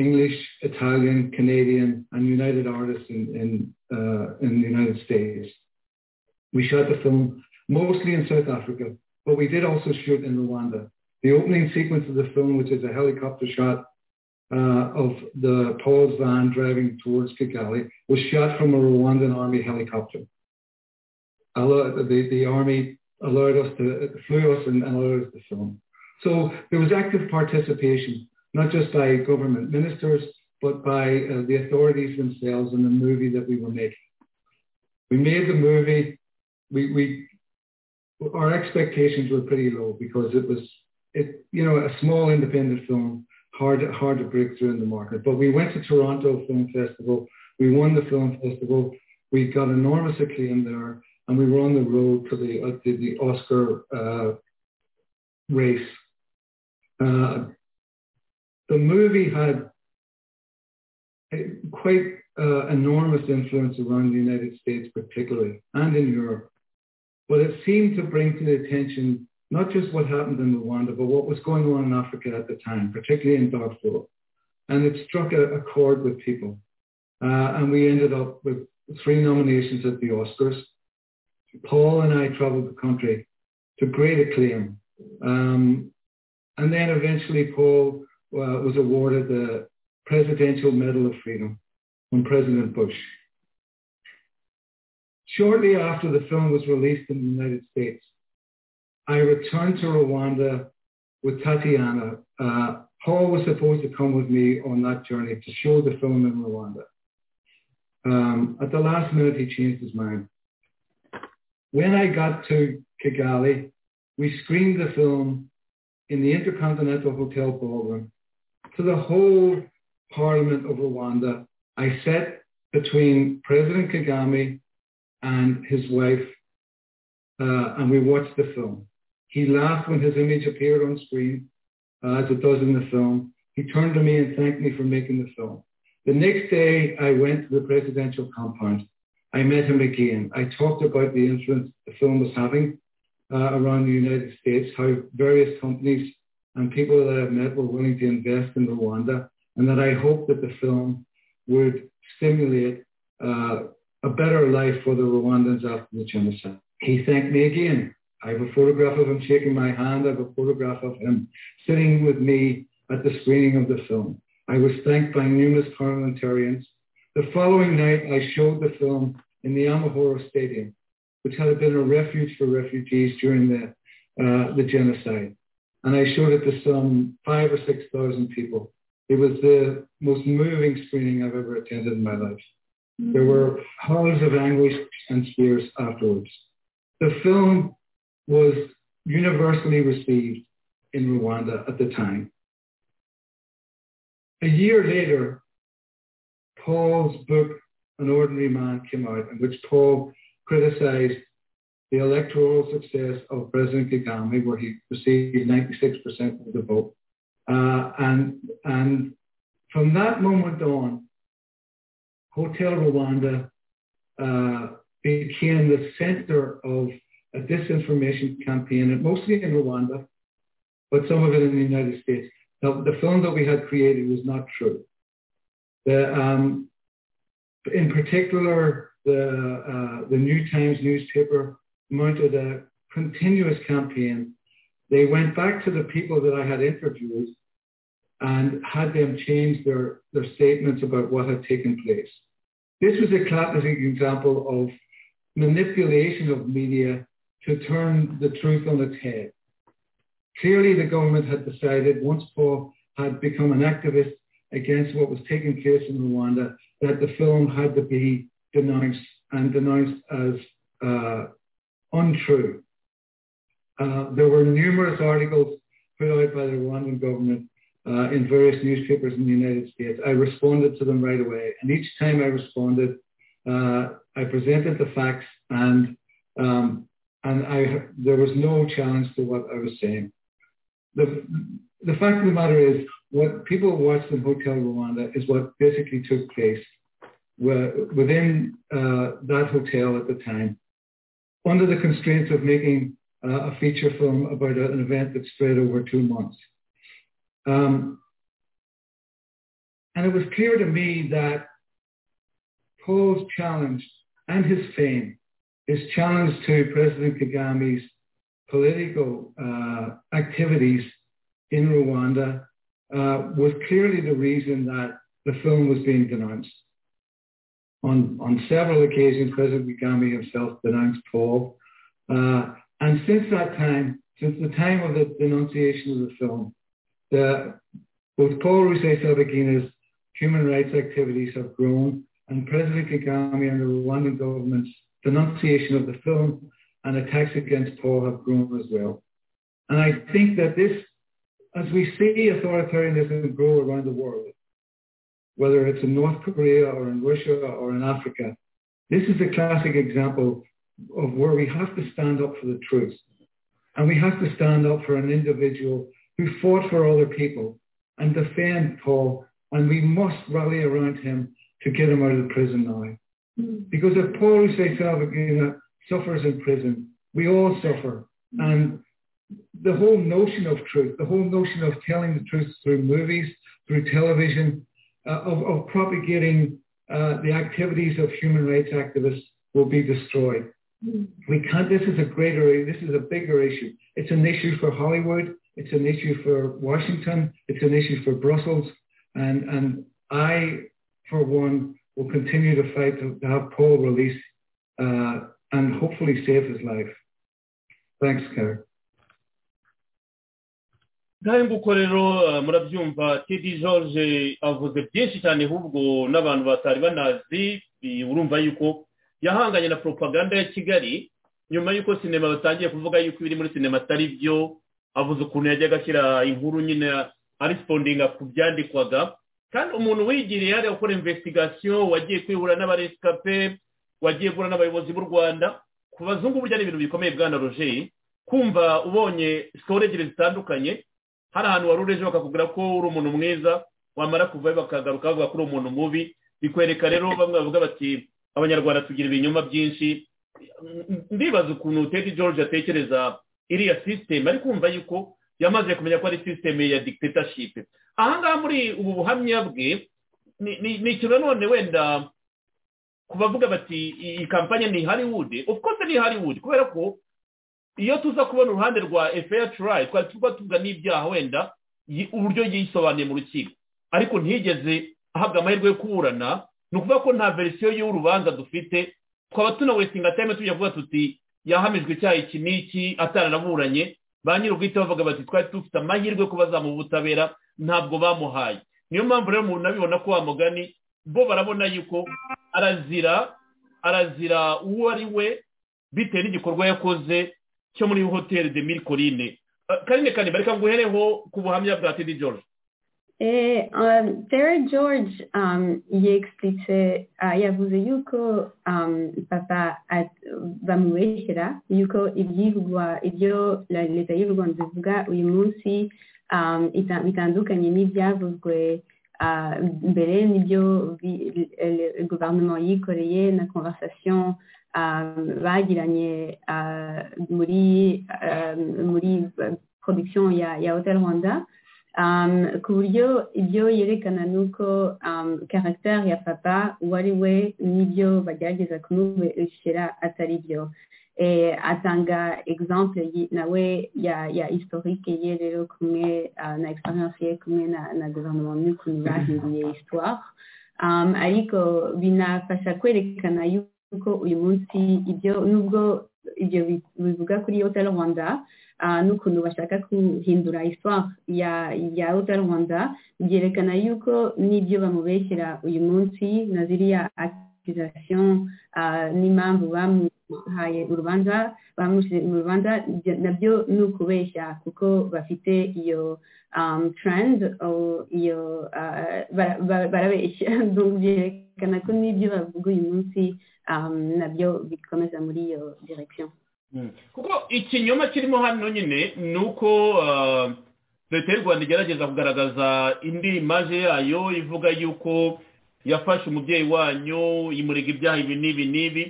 English, Italian, Canadian, and United Artists in, in, uh, in the United States. We shot the film mostly in South Africa, but we did also shoot in Rwanda. The opening sequence of the film, which is a helicopter shot of the Paul's van driving towards Kigali, was shot from a Rwandan army helicopter. The, the army allowed us to, flew us and allowed us to film. So there was active participation, not just by government ministers, but by uh, the authorities themselves in the movie that we were making. We made the movie. We, we our expectations were pretty low because it was it you know a small independent film, hard hard to break through in the market. But we went to Toronto Film Festival. We won the film festival. We got enormous acclaim there, and we were on the road to the uh, to the Oscar uh, race uh, the movie had quite uh, enormous influence around the United States particularly and in Europe. But it seemed to bring to the attention not just what happened in Rwanda, but what was going on in Africa at the time, particularly in Darfur. And it struck a, a chord with people. Uh, and we ended up with three nominations at the Oscars. Paul and I traveled the country to great acclaim. Um, and then eventually Paul uh, was awarded the Presidential Medal of Freedom from President Bush. Shortly after the film was released in the United States, I returned to Rwanda with Tatiana. Uh, Paul was supposed to come with me on that journey to show the film in Rwanda. Um, at the last minute, he changed his mind. When I got to Kigali, we screened the film in the Intercontinental Hotel ballroom to the whole Parliament of Rwanda. I sat between President Kagame and his wife, uh, and we watched the film. He laughed when his image appeared on screen, uh, as it does in the film. He turned to me and thanked me for making the film. The next day, I went to the presidential compound. I met him again. I talked about the influence the film was having uh, around the United States, how various companies and people that I've met were willing to invest in Rwanda, and that I hoped that the film would stimulate uh, a better life for the Rwandans after the genocide. He thanked me again. I have a photograph of him shaking my hand. I have a photograph of him sitting with me at the screening of the film. I was thanked by numerous parliamentarians. The following night, I showed the film in the Amahoro Stadium, which had been a refuge for refugees during the, uh, the genocide. And I showed it to some five or 6,000 people. It was the most moving screening I've ever attended in my life. There were howls of anguish and tears afterwards. The film was universally received in Rwanda at the time. A year later, Paul's book, An Ordinary Man, came out, in which Paul criticized the electoral success of President Kagame, where he received 96% of the vote. Uh, and, and from that moment on, Hotel Rwanda uh, became the center of a disinformation campaign, and mostly in Rwanda, but some of it in the United States. Now, the film that we had created was not true. The, um, in particular, the, uh, the New Times newspaper mounted a continuous campaign. They went back to the people that I had interviewed and had them change their, their statements about what had taken place. This was a classic example of manipulation of media to turn the truth on its head. Clearly, the government had decided once Paul had become an activist against what was taking place in Rwanda that the film had to be denounced and denounced as uh, untrue. Uh, there were numerous articles put out by the Rwandan government uh, in various newspapers in the United States. I responded to them right away. And each time I responded, I presented the facts and um, and I, there was no challenge to what I was saying. The, the fact of the matter is, what people watched in Hotel Rwanda is what basically took place within uh, that hotel at the time, under the constraints of making uh, a feature film about an event that spread over two months. Um, and it was clear to me that Paul's challenge and his fame his challenge to President Kagame's political uh, activities in Rwanda uh, was clearly the reason that the film was being denounced. On, on several occasions, President Kagame himself denounced Paul. Uh, and since that time, since the time of the denunciation of the film, the, both Paul Rusesabagina's human rights activities have grown, and President Kagame and the Rwandan government's denunciation of the film and attacks against Paul have grown as well. And I think that this, as we see authoritarianism grow around the world, whether it's in North Korea or in Russia or in Africa, this is a classic example of where we have to stand up for the truth. And we have to stand up for an individual who fought for other people and defend Paul. And we must rally around him to get him out of prison now. Because if Paul Salvagina suffers in prison, we all suffer. And the whole notion of truth, the whole notion of telling the truth through movies, through television, uh, of, of, propagating uh, the activities of human rights activists will be destroyed. We can't, this is a greater, this is a bigger issue. It's an issue for Hollywood. It's an issue for Washington. It's an issue for Brussels. And, and I, for one, will continue to fight to, have Paul released uh, and hopefully save his life. Thanks, Kerr.
ngaho nguko rero uh, murabyumva tedi george avuze byinshi cyane ahubwo n'abantu batari banazi i- urumva yuko yahanganye na propaganda ya kigali nyuma y'uko sinema batangiye kuvuga yuko ibiri muri sinema atari byo avuze ukuntu yajyaga ashyira inkuru nyine arisipondinga ku byandikwaga kandi umuntu wigiriye hariya gukora investigasiyo wagiye kwihura n'abaresikape wagiye guhura n'abayobozi b'u rwanda ku bazungu burya ni ibintu bikomeye bwana rogeri kumva ubonye sikoro ebyiri zitandukanye hari ahantu wari uri ejo bakakubwira ko uri umuntu mwiza wamara kuvayo bakagaruka bavuga ko uri umuntu mubi bikwereka rero bamwe bavuga bati abanyarwanda tugira ibinyoma byinshi ndibaza ukuntu tedi george atekereza iriya sisiteme ari kumva yuko yamaze kumenya ko ari sisiteme ya dictatorship ahangaha muri ubu buhamya bwe ni- ni ni ikintu nanone wenda ku bavuga bati iyi iyi kampanye ni hollywood of course ni hollywood kubera ko iyo tuza kubona uruhande rwa efeya turayi twari tuba tuvuga n'ibyaha wenda yi- uburyo yisobanuye mu rukiko ariko ntiyigeze ahabwa amahirwe yo kuburana ni ukuvuga ko nta verisiyo y'urubanza dufite twaba tunawesinga tayime tujya kuvuga tuti yahamijwe icyaha iki n'iki ataranaburanye ba nyir'ubwite bavuga bati twari dufite amahirwe yo kuba bazamuha ubutabera ntabwo bamuhaye niyo mpamvu rero umuntu abibona ko wa mugani bo barabona yuko arazira arazira uwo ari we bitewe n'igikorwa yakoze cyo muri hoteli de mille corine karine karine bareka nguhereho ku buhamya bwa tedi george
Et euh, Terry George, euh, il expliquait, euh, il vous yuko um, papa at vamubeshera yuko ibyivugwa ibyo la- leta y'u Rwanda ivuga uyu munsi um, ita- bitandukanye n'ibyavuzwe uh, mbere n'ibyo vi- le- le gouvernement yikoreye na conversation um, bagiranye uh, muri um, muri uh, production ya, ya Hotel Rwanda um, ku buryo ibyo yerekana ni uko um, caractère ya papa uwo ari we n'ibyo bagerageza kumubeshyira atari byo Eh, atanga exemple yi- nawe ya, ya historique ye rero kumwe uh, na experience ye kumwe na, na gouvernement n'ukuntu bahinduye histoire um, ariko binafasha kwerekana yuko uyu munsi ibyo nubwo ibyo bi- bivuga kuri hotel rwanda ah, n'ukuntu bashaka guhindura histoire ya ya hotel rwanda byerekana yuko n'ibyo bamubeshyira uyu munsi na ziriya accusation ah, n'impamvu bamuhaye urubanza bamushyire mu rubanza ibyo- nabyo ni ukubeshya kuko bafite iyo um, trend or iyo ah, bara- bara- barabeshya Donc, byerekana ko n'ibyo bavuga uyu munsi um, nabyo bikomeza muri iyo direction
kuko ikinyoma kirimo hano nyine ni uko ah, leta y'u rwanda igerageza kugaragaza indi imaje yayo ivuga yuko yafashe umubyeyi wanyu imurika ibyaha ibi n'ibi n'ibi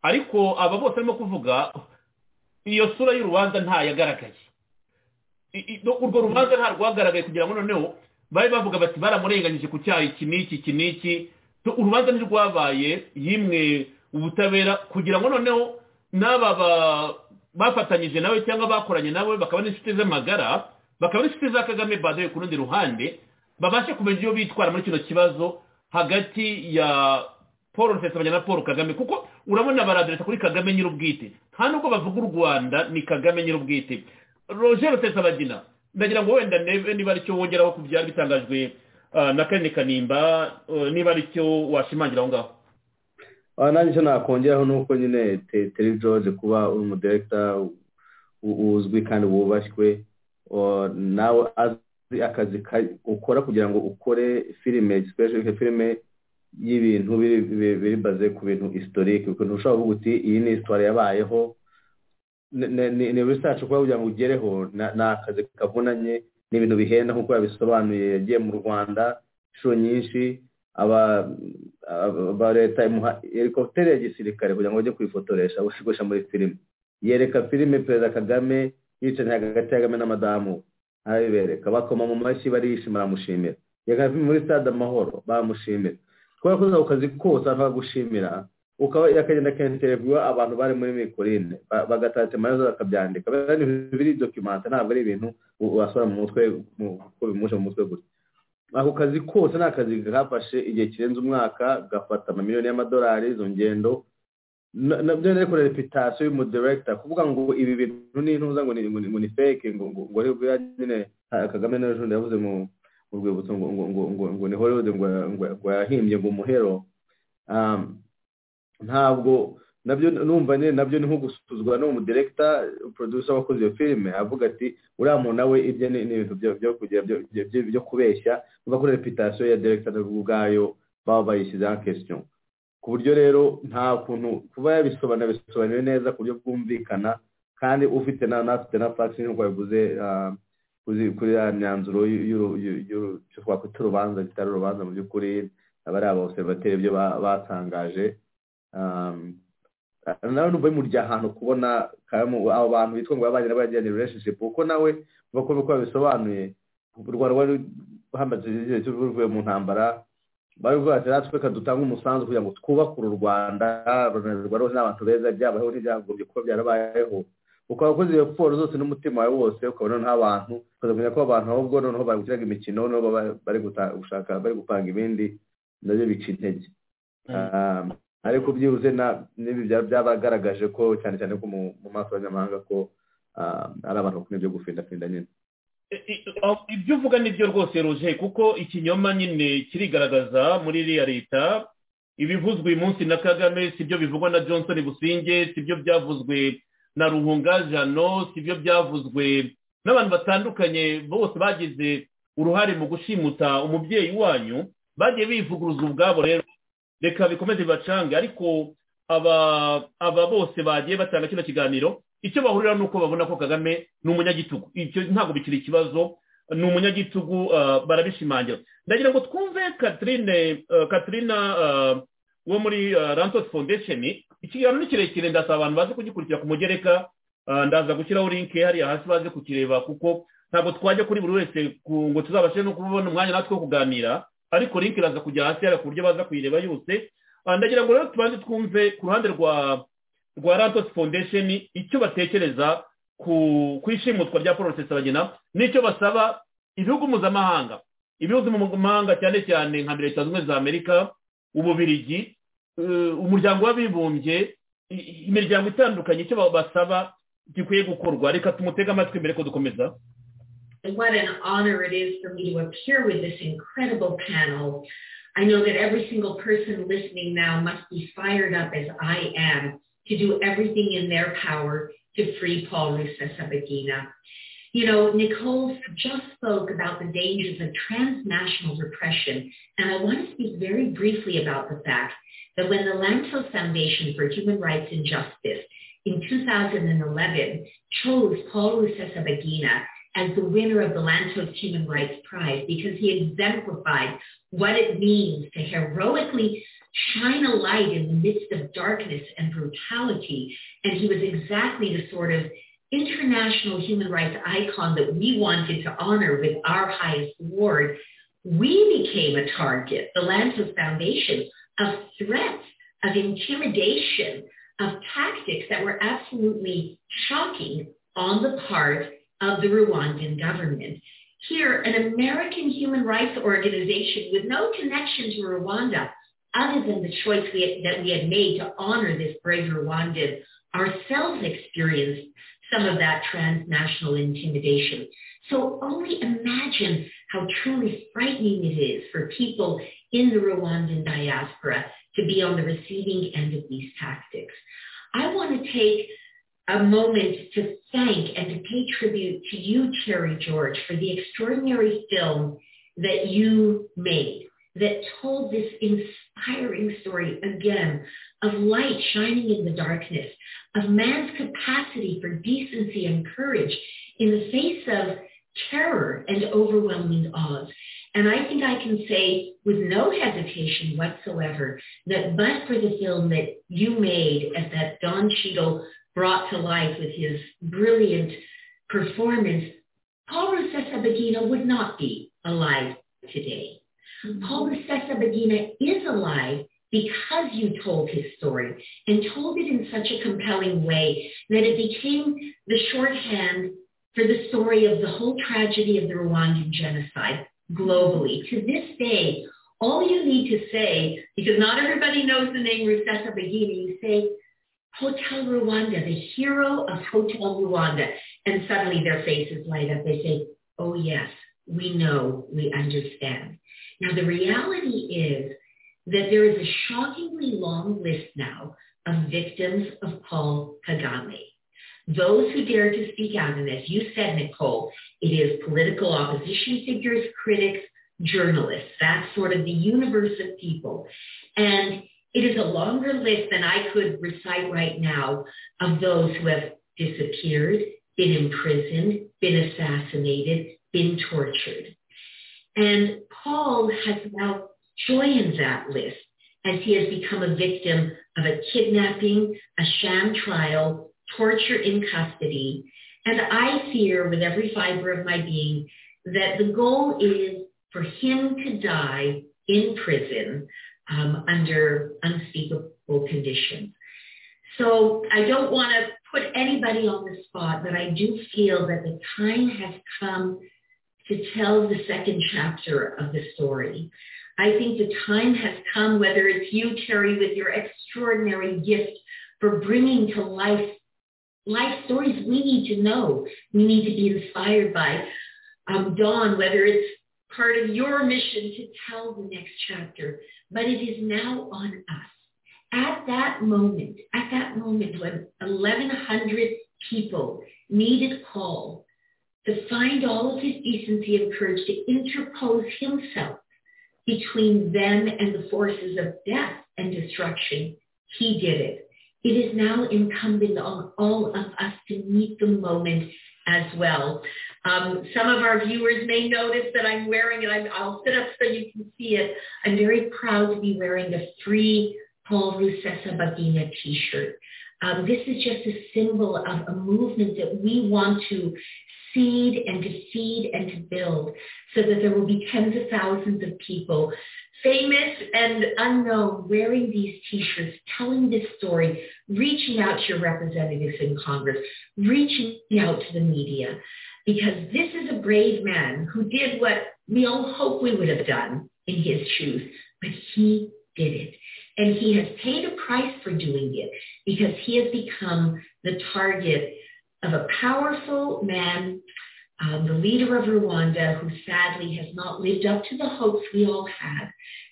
ariko aba bose barimo kuvuga iyo sura y'urubanza ntayagaragaye I- i- no- urwo rubanza nta rwagaragaye kugira ngo noneho bari bavuga bati baramurenganyije ku cyaha iki n'iki iki n'iki Tu- urubanza ntirwabaye yimwe ubutabera kugira ngo noneho n'aba ba- bafatanyije nawe cyangwa bakoranye nawe bakaba n'inshuti z'amagara bakaba n'inshuti za kagame badaye ku rundi ruhande babashe kumenya ibyo bitwara muri kino kibazo hagati ya paul rusesabanya na paul kagame kuko urabona baradereta kuri kagame nyir'ubwite nta nubwo bavuga u rwanda ni kagame nyir'ubwite roger rusesabagina ndagira ngo wenda nebe niba aricyo wongeraho ku byari bitangajwe ah, na karine kanimba eh, niba aricyo washimangira aho ngaho
aha nanjye icyo nakongeraho ni uko nyine Te- teri george kuba uri umuderegita u- uzwi kandi wubashywe o- nawe azi akazi ka- ukora kugira ngo ukore filime sipeshike filime y'ibintu biri- biri- biri baze ku bintu historike ukuntu ushobora kuvuga uti iyi ni histoire yabayeho ni- ni- ni ni research kuba kugira ngo ugereho na- ni akazi kavunanye ni ibintu bihenda nk'uko yabisobanuye yagiye mu rwanda inshuro nyinshi aba aba- ba leta imuha helikopiteri ya gisirikare kugira ngo bajye kuyifotoresha gushigusha muri filime yereka filime perezida kagame yicaye hagati ya kagame na madamu we. arabibereka bakoma mu mashyi barishima baramushimira yereka filime muri stade amahoro baramushimira kubera ko uza ku kazi kose abantu baragushimira ukaba akagenda akenterevuwa abantu bari muri mikorine bagatata amaherezo bakabyandika biba ni ibintu biri dokimanta ntabwo ari ibintu u- wasura mu mutwe mu- uko bimuje mu mutwe gusa ako kazi kose ni akazi gafashe igihe kirenze umwaka gafata amamiliyoni y'amadolari izo ngendo na- nabyo rero kuri reputasiyo y'umudiregita kuvuga ngo ibi bintu ni intuza ngo ni- ngo ni ngo ni feke ngo ngo ngo aribwo nyine ah, kagame n'ejo yavuze mu mu rwibutso ngo ngo ngo ngo ngo ni hollywood ngo ngo- ngo yahimbye ngo umuhero Um, ntabwo nabyo numva nyine nabyo ni nko gusuzugura n'umudiregita producer wakoze iyo filime avuga ati uriya muntu nawe ibye ni ni ibintu byo byo kugira byo- byo- byo- byo kubeshya kuva kuri reputasiyo ya diregita ubwayo baba bayishyizeho kesitiyo ku buryo rero nta kuntu kuba yabisobanura bisobanuye neza ku buryo bwumvikana kandi ufite na n'afite na fagisi nk'uko yabivuze ah, kuzi- kuri ya myanzuro y'u- y'u- y'u- y'u- icyo twakwita urubanza bitari urubanza mu by'ukuri aba ari abaobservateri ibyo ba- batangaje Um, nawe numva bimurya ahantu kubona karamo abo bantu bitwa ngo babanye nabo yagiranye relationship kuko nawe uko uko babisobanuye u rwanda rwari hamaze igihe cyo ruvuye mu ntambara baravuga bati natwe reka dutange umusanzu kugira ngo twubakure u rwanda abanyarwanda bose ni abantu beza byabayeho n'ibyagombye kuba byarabayeho ukaba wakoze iyo siporo zose n'umutima wawe wose ukabona nk'abantu ukaza kumenya ko abantu ahubwo noneho bagukiraga imikino noneho baba bari guta- gushaka bari gupanga ibindi nabyo bica intege Um, ariko byibuze na n'ibi bya- byabagaragaje ko cyane cyane ko mu mu maso y'abanyamahanga ko um, ari abantu bakunda ibyo gufindafinda nyine
I- i- aho- ibyo uvuga nibyo rwose roje kuko ikinyoma nyine kirigaragaza muri iriya leta ibivuzwe uyu munsi na kagame si byo bivugwa na johnson businge si byo byavuzwe na ruhunga jano si byo byavuzwe n'abantu batandukanye bose bagize uruhare mu gushimuta umubyeyi wanyu bagiye bivuguruza ubwabo rero reka bikomeze bibacange ariko aba aba bose bagiye batanga kino kiganiro icyo bahurira ni uko babona ko kagame ni umunyagitugu icyo ntabwo bikiri ikibazo ni umunyagitugu ah, barabishimangira ndagira ngo twumve Catherine ah, katrina ah, wo muri ah, Rantos foundation ikiganiro ni kirekire ndasaba abantu baze kugikurikira ku mugereka ah, ndaza gushyiraho linke hariya hasi baze kukireba kuko ntabwo twajya kuri buri wese ku- ngo tuzabashe no kubona umwanya natwe wo kuganira ariko linke iraza kujya hasi hariya ku buryo baza kuyireba yose Ah, ndagira ngo rero tubanze twumve ku ruhande rwa rwa rantos foundation icyo batekereza ku ku ishimutwa rya paul rusesabagina n'icyo basaba ibihugu mpuzamahanga ibihugu mpuzamahanga cyane cyane nka leta zunze ubumwe za amerika ububirigi eh, umuryango w'abibumbye i- i- imiryango itandukanye icyo ba- basaba gikwiye gukorwa reka tumutege amatwi mbere ko dukomeza
And what an honor it is for me to appear with this incredible panel. I know that every single person listening now must be fired up as I am to do everything in their power to free Paul Rusesabagina. You know, Nicole just spoke about the dangers of transnational repression, and I want to speak very briefly about the fact that when the Lantos Foundation for Human Rights and Justice in 2011 chose Paul Rusesabagina as the winner of the Lantos Human Rights Prize because he exemplified what it means to heroically shine a light in the midst of darkness and brutality. And he was exactly the sort of international human rights icon that we wanted to honor with our highest award. We became a target, the Lantos Foundation, of threats, of intimidation, of tactics that were absolutely shocking on the part of the Rwandan government. Here, an American human rights organization with no connection to Rwanda, other than the choice we had- that we had made to honor this brave Rwandan, ourselves experienced some of that transnational intimidation. So only imagine how truly frightening it is for people in the Rwandan diaspora to be on the receiving end of these tactics. I want to take a moment to thank and to pay tribute to you, Terry George, for the extraordinary film that you made that told this inspiring story again of light shining in the darkness, of man's capacity for decency and courage in the face of terror and overwhelming odds. And I think I can say with no hesitation whatsoever that but for the film that you made and that Don Cheadle brought to life with his brilliant performance, Paul Rusesabagina would not be alive today. Paul Rusesabagina is alive because you told his story and told it in such a compelling way that it became the shorthand for the story of the whole tragedy of the Rwandan genocide globally. To this day, all you need to say, because not everybody knows the name Rusesabagina, you say, Hotel Rwanda, the hero of Hotel Rwanda. And suddenly their faces light up. They say, oh yes, we know, we understand. Now the reality is that there is a shockingly long list now of victims of Paul Kagame. Those who dare to speak out, and as you said, Nicole, it is political opposition figures, critics, journalists. That's sort of the universe of people. And it is a longer list than I could recite right now of those who have disappeared, been imprisoned, been assassinated, been tortured. And Paul has now joined that list as he has become a victim of a kidnapping, a sham trial, torture in custody. And I fear with every fiber of my being that the goal is for him to die in prison um, under unspeakable conditions. So I don't want to put anybody on the spot, but I do feel that the time has come to tell the second chapter of the story. I think the time has come, whether it's you, Terry, with your extraordinary gift for bringing to life life stories we need to know, we need to be inspired by. Um, Dawn, whether it's part of your mission to tell the next chapter, but it is now on us. At that moment, at that moment when 1,100 people needed Paul to find all of his decency and courage to interpose himself between them and the forces of death and destruction, he did it. It is now incumbent on all of us to meet the moment as well. Um, some of our viewers may notice that I'm wearing it. i will sit up so you can see it. I'm very proud to be wearing the free Paul Rusesa Bagina t-shirt. Um, this is just a symbol of a movement that we want to seed and to feed and to build so that there will be tens of thousands of people, famous and unknown, wearing these t-shirts, telling this story, reaching out to your representatives in Congress, reaching out to the media because this is a brave man who did what we all hope we would have done in his shoes, but he did it. And he has paid a price for doing it because he has become the target of a powerful man, um, the leader of Rwanda, who sadly has not lived up to the hopes we all had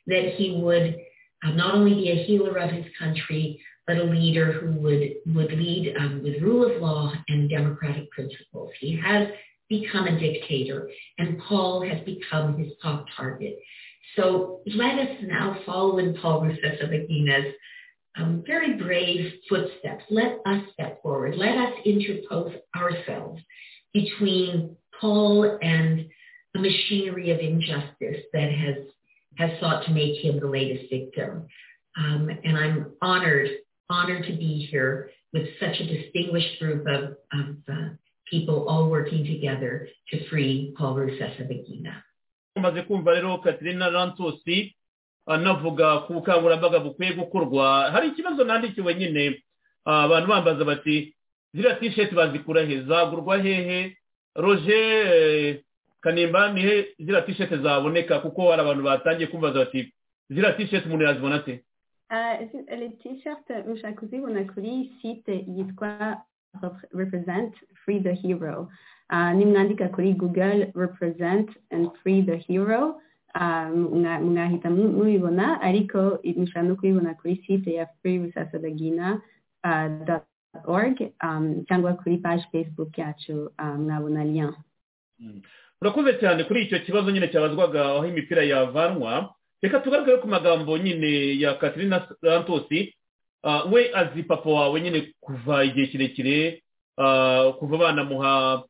that he would um, not only be a healer of his country, but a leader who would, would lead um, with rule of law and democratic principles. He has become a dictator, and Paul has become his top target. So let us now follow in Paul Rusesabagina's um, very brave footsteps. Let us step forward. Let us interpose ourselves between Paul and the machinery of injustice that has, has sought to make him the latest victim. Um, and I'm honored honored to be here with such a distinguished group of, of uh, people all working together to free Paul Rusesabagina.
umaze kumva rero katrina rantosi anavuga ku bukangurambaga bukwiye gukorwa hari ikibazo nandikiwe nyine abantu bambaza bati ziriya tisheti bazikura he zagurwa hehe roje kanimba ni he ziriya tisheti zaboneka kuko hari abantu batangiye kumbaza bati ziriya tisheti umuntu yazibona ate
Uh, les t-shirts Mshakuzi Wanakuri site yitwa Repre- Represent Free the Hero. Uh, nimwandika kuri Google Represent and Free the Hero uh, mwa- mwahita mu- mubibona ariko mushobora no kubibona kuri site ya Free Rusasa Bagina uh, dot org um, cyangwa kuri page Facebook yacu uh, mwabona lien.
urakoze cyane kuri icyo kibazo nyine cyabazwaga aho imipira yavanwa reka tugaragare ku magambo nyine ya katrina rantosi Ah, we azi papa wawe nyine kuva igihe kirekire ah, kuva banamuha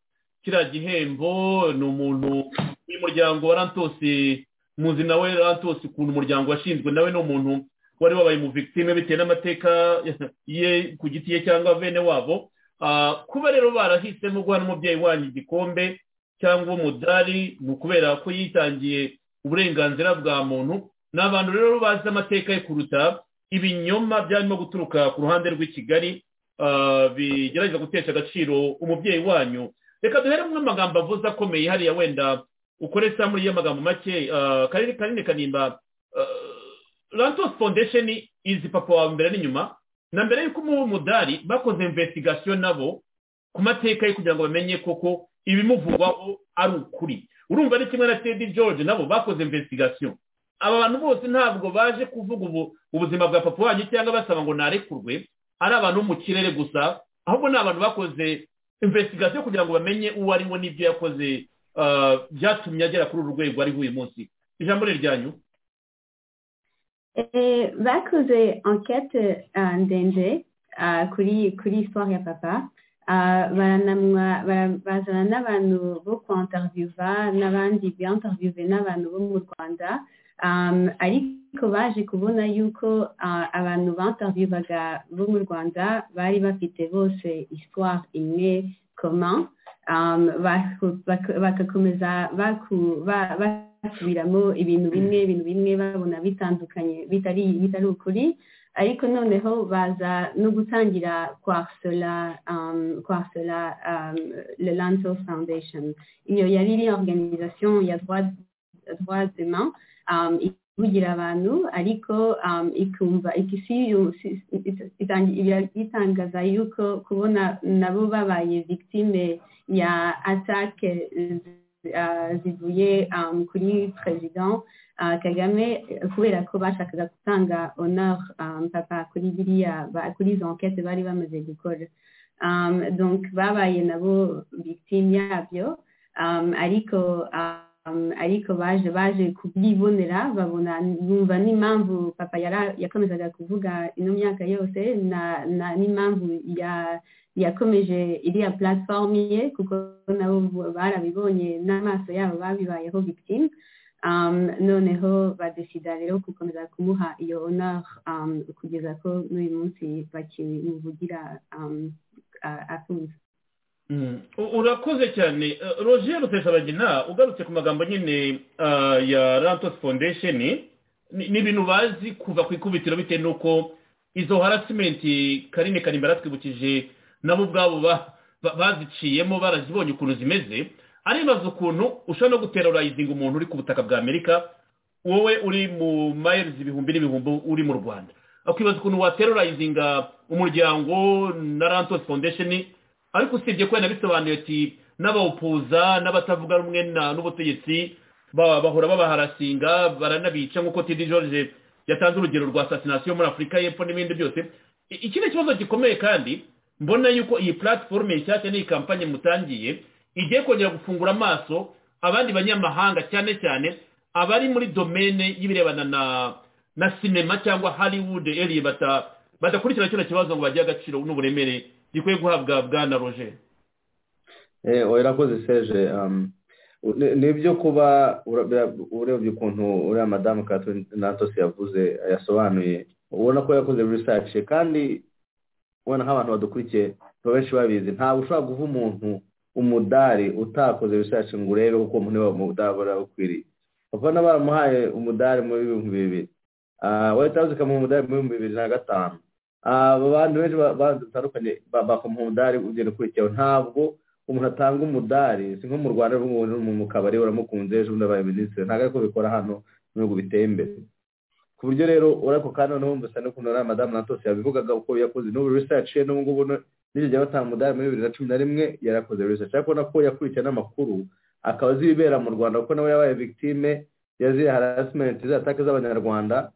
kiriya gihembo ni umuntu w'umuryango wa rantosi muzi nawe rantosi ukuntu umuryango washinzwe nawe ni umuntu wari wabaye mu victime bitewe n'amateka ye ku giti ye cyangwa bene wabo Ah, kuba rero barahisemo guha n'umubyeyi wanyu igikombe cyangwa umudari ni ukubera ko yitangiye uburenganzira bwa muntu ni abantu rero bazi amateka ye kuruta ibinyoma byarimo guturuka ku ruhande rw'i kigali ah, bigerageza gutesha agaciro umubyeyi wanyu reka duheremo amagambo avuze akomeye hariya wenda ukore samuri y'amagambo make ah, karere kanini kanimba ah, rantos foundation izi papa wawe mbere n'inyuma na mbere y'uko umuha umudari bakoze investigation nabo ku mateka ye kugira ngo bamenye koko ibimuvugwaho ari ukuri urumva ari kimwe na tedi george nabo bakoze investigation aba bantu bose ntabwo baje kuvuga ubu ubuzima bwa papa wanyu cyangwa basaba ngo narekurwe ari abantu bo mu kirere gusa ahubwo ni abantu bakoze investigation kugira ngo bamenye uwo ari we n'ibyo yakoze ah, byatumye agera kuri uru rwego ariho uyu munsi ijambo ni iryanyu
Et bakoze enquête uh, ndende uh, kuri kuri histoire ya papa uh, baranamwa bara- bazana n'abantu bo kuinterviewa n'abandi binterviewe n'abantu bo mu rwanda um, ariko baje kubona yuko uh, abantu banterviewaga bo mu rwanda bari bafite bose histoire imwe commun um, baku- baku- bagakomeza baku- ba- basubiramo ibintu bimwe ibintu bimwe babona bitandukanye bitari bitari ukuri ariko noneho baza no gutangira kwarsela um, kwarsela um, le lanto foundation iyo yari iri organisation ya droit droits humains um, ivugira abantu ariko um, ikumva ikisiyo si- ita- itangi- ira- itangaza yuko kubona nabo babaye victime ya attaque uh, zivuye um, kuri president uh, kagame eh, kubera ko bashakaga gutanga honor um, papa kuri biriya ba- kuri izo enquete bari bamaze gukora um, donc babaye nabo victime yabyo um, ariko um, ariko baje baje kubyibonera babona bumva n'impamvu papa yara- yakomezaga kuvuga ino myaka yose na- na n'impamvu ya yakomeje iriya platform ye kuko nabo barabibonye n'amaso yabo babibayeho victime um, noneho badesida rero gukomeza kumuha iyo honor um, kugeza ko n'uyu munsi bakimuvugira um, a- afunze
U- urakoze cyane Eh, roger rutesabagina ugarutse ku magambo nyine ah, ya rantos foundation ni ni ibintu bazi kuva ku ikubitiro bitewe n'uko izo harassment karine kanimba yaratwibukije nabo ubwabo ba- ba- baziciyemo barazibonye ukuntu zimeze aribaza ukuntu ushobora no guterorizinga umuntu uri ku butaka bwa amerika wowe uri mu mayirizi ibihumbi n'ibihumbi uri mu rwanda akibaza ukuntu waterorizinga umuryango na rantos foundation ariko usibye ko yanabisobanuye ati n'abawupuza n'abatavuga rumwe na- n'ubutegetsi ba- bahora babaharasinga baranabica nk'uko tidi george yatanze urugero rwa asasinasiyo muri afurika y'epfo n'ibindi byose I- iki ni ikibazo gikomeye kandi mbona yuko iyi platiforume nshyashya n'iyi kampanye mutangiye igiye kongera gufungura amaso abandi banyamahanga cyane cyane abari muri domene y'ibirebana na na sinema cyangwa hollywood eri bata badakurikira kino kibazo ngo bagire agaciro n'uburemere gikwiye guhabwa bwana roger
Eh, oya urakoze seje um, ni- nibyo kuba ura- bira- urebye ukuntu uriya madamu Catherine Natos yavuze yasobanuye ubona ko yakoze research kandi ubona nk'abantu badukurikiye baba benshi babizi ntabwo ushobora guha umuntu umudari utakoze research ngo urebe uko umuntu niba umudari aba ukwiriye papa na baramuhaye umudari muri ibihumbi bibiri Ah, white house ikamuha umudari muri ibihumbi bibiri na gatanu Ah, aba bantu benshi ba- batandukanye ba- bakamuha umudari ugenda ukurikiyeho ntabwo umuntu atanga umudari si nko mu rwanda ubu ngubu mu kabari uramukunze ejo bundi abaye minisitiri ntabwo ariko bikora hano mu bihugu biteye imbere ku buryo rero urako kandi noneho mbese n'ukuntu na madamu natose yabivugaga uko yakoze n'ubu research ye n'ubu ngubu no- n'icyo gihe batanga umudari muri bibiri na cumi na rimwe yarakoze research ariko ubona ko yakurikiye n'amakuru akaba azi ibibera mu rwanda kuko nawe yabaye victime yaziye harassment z'atake z'abanyarwanda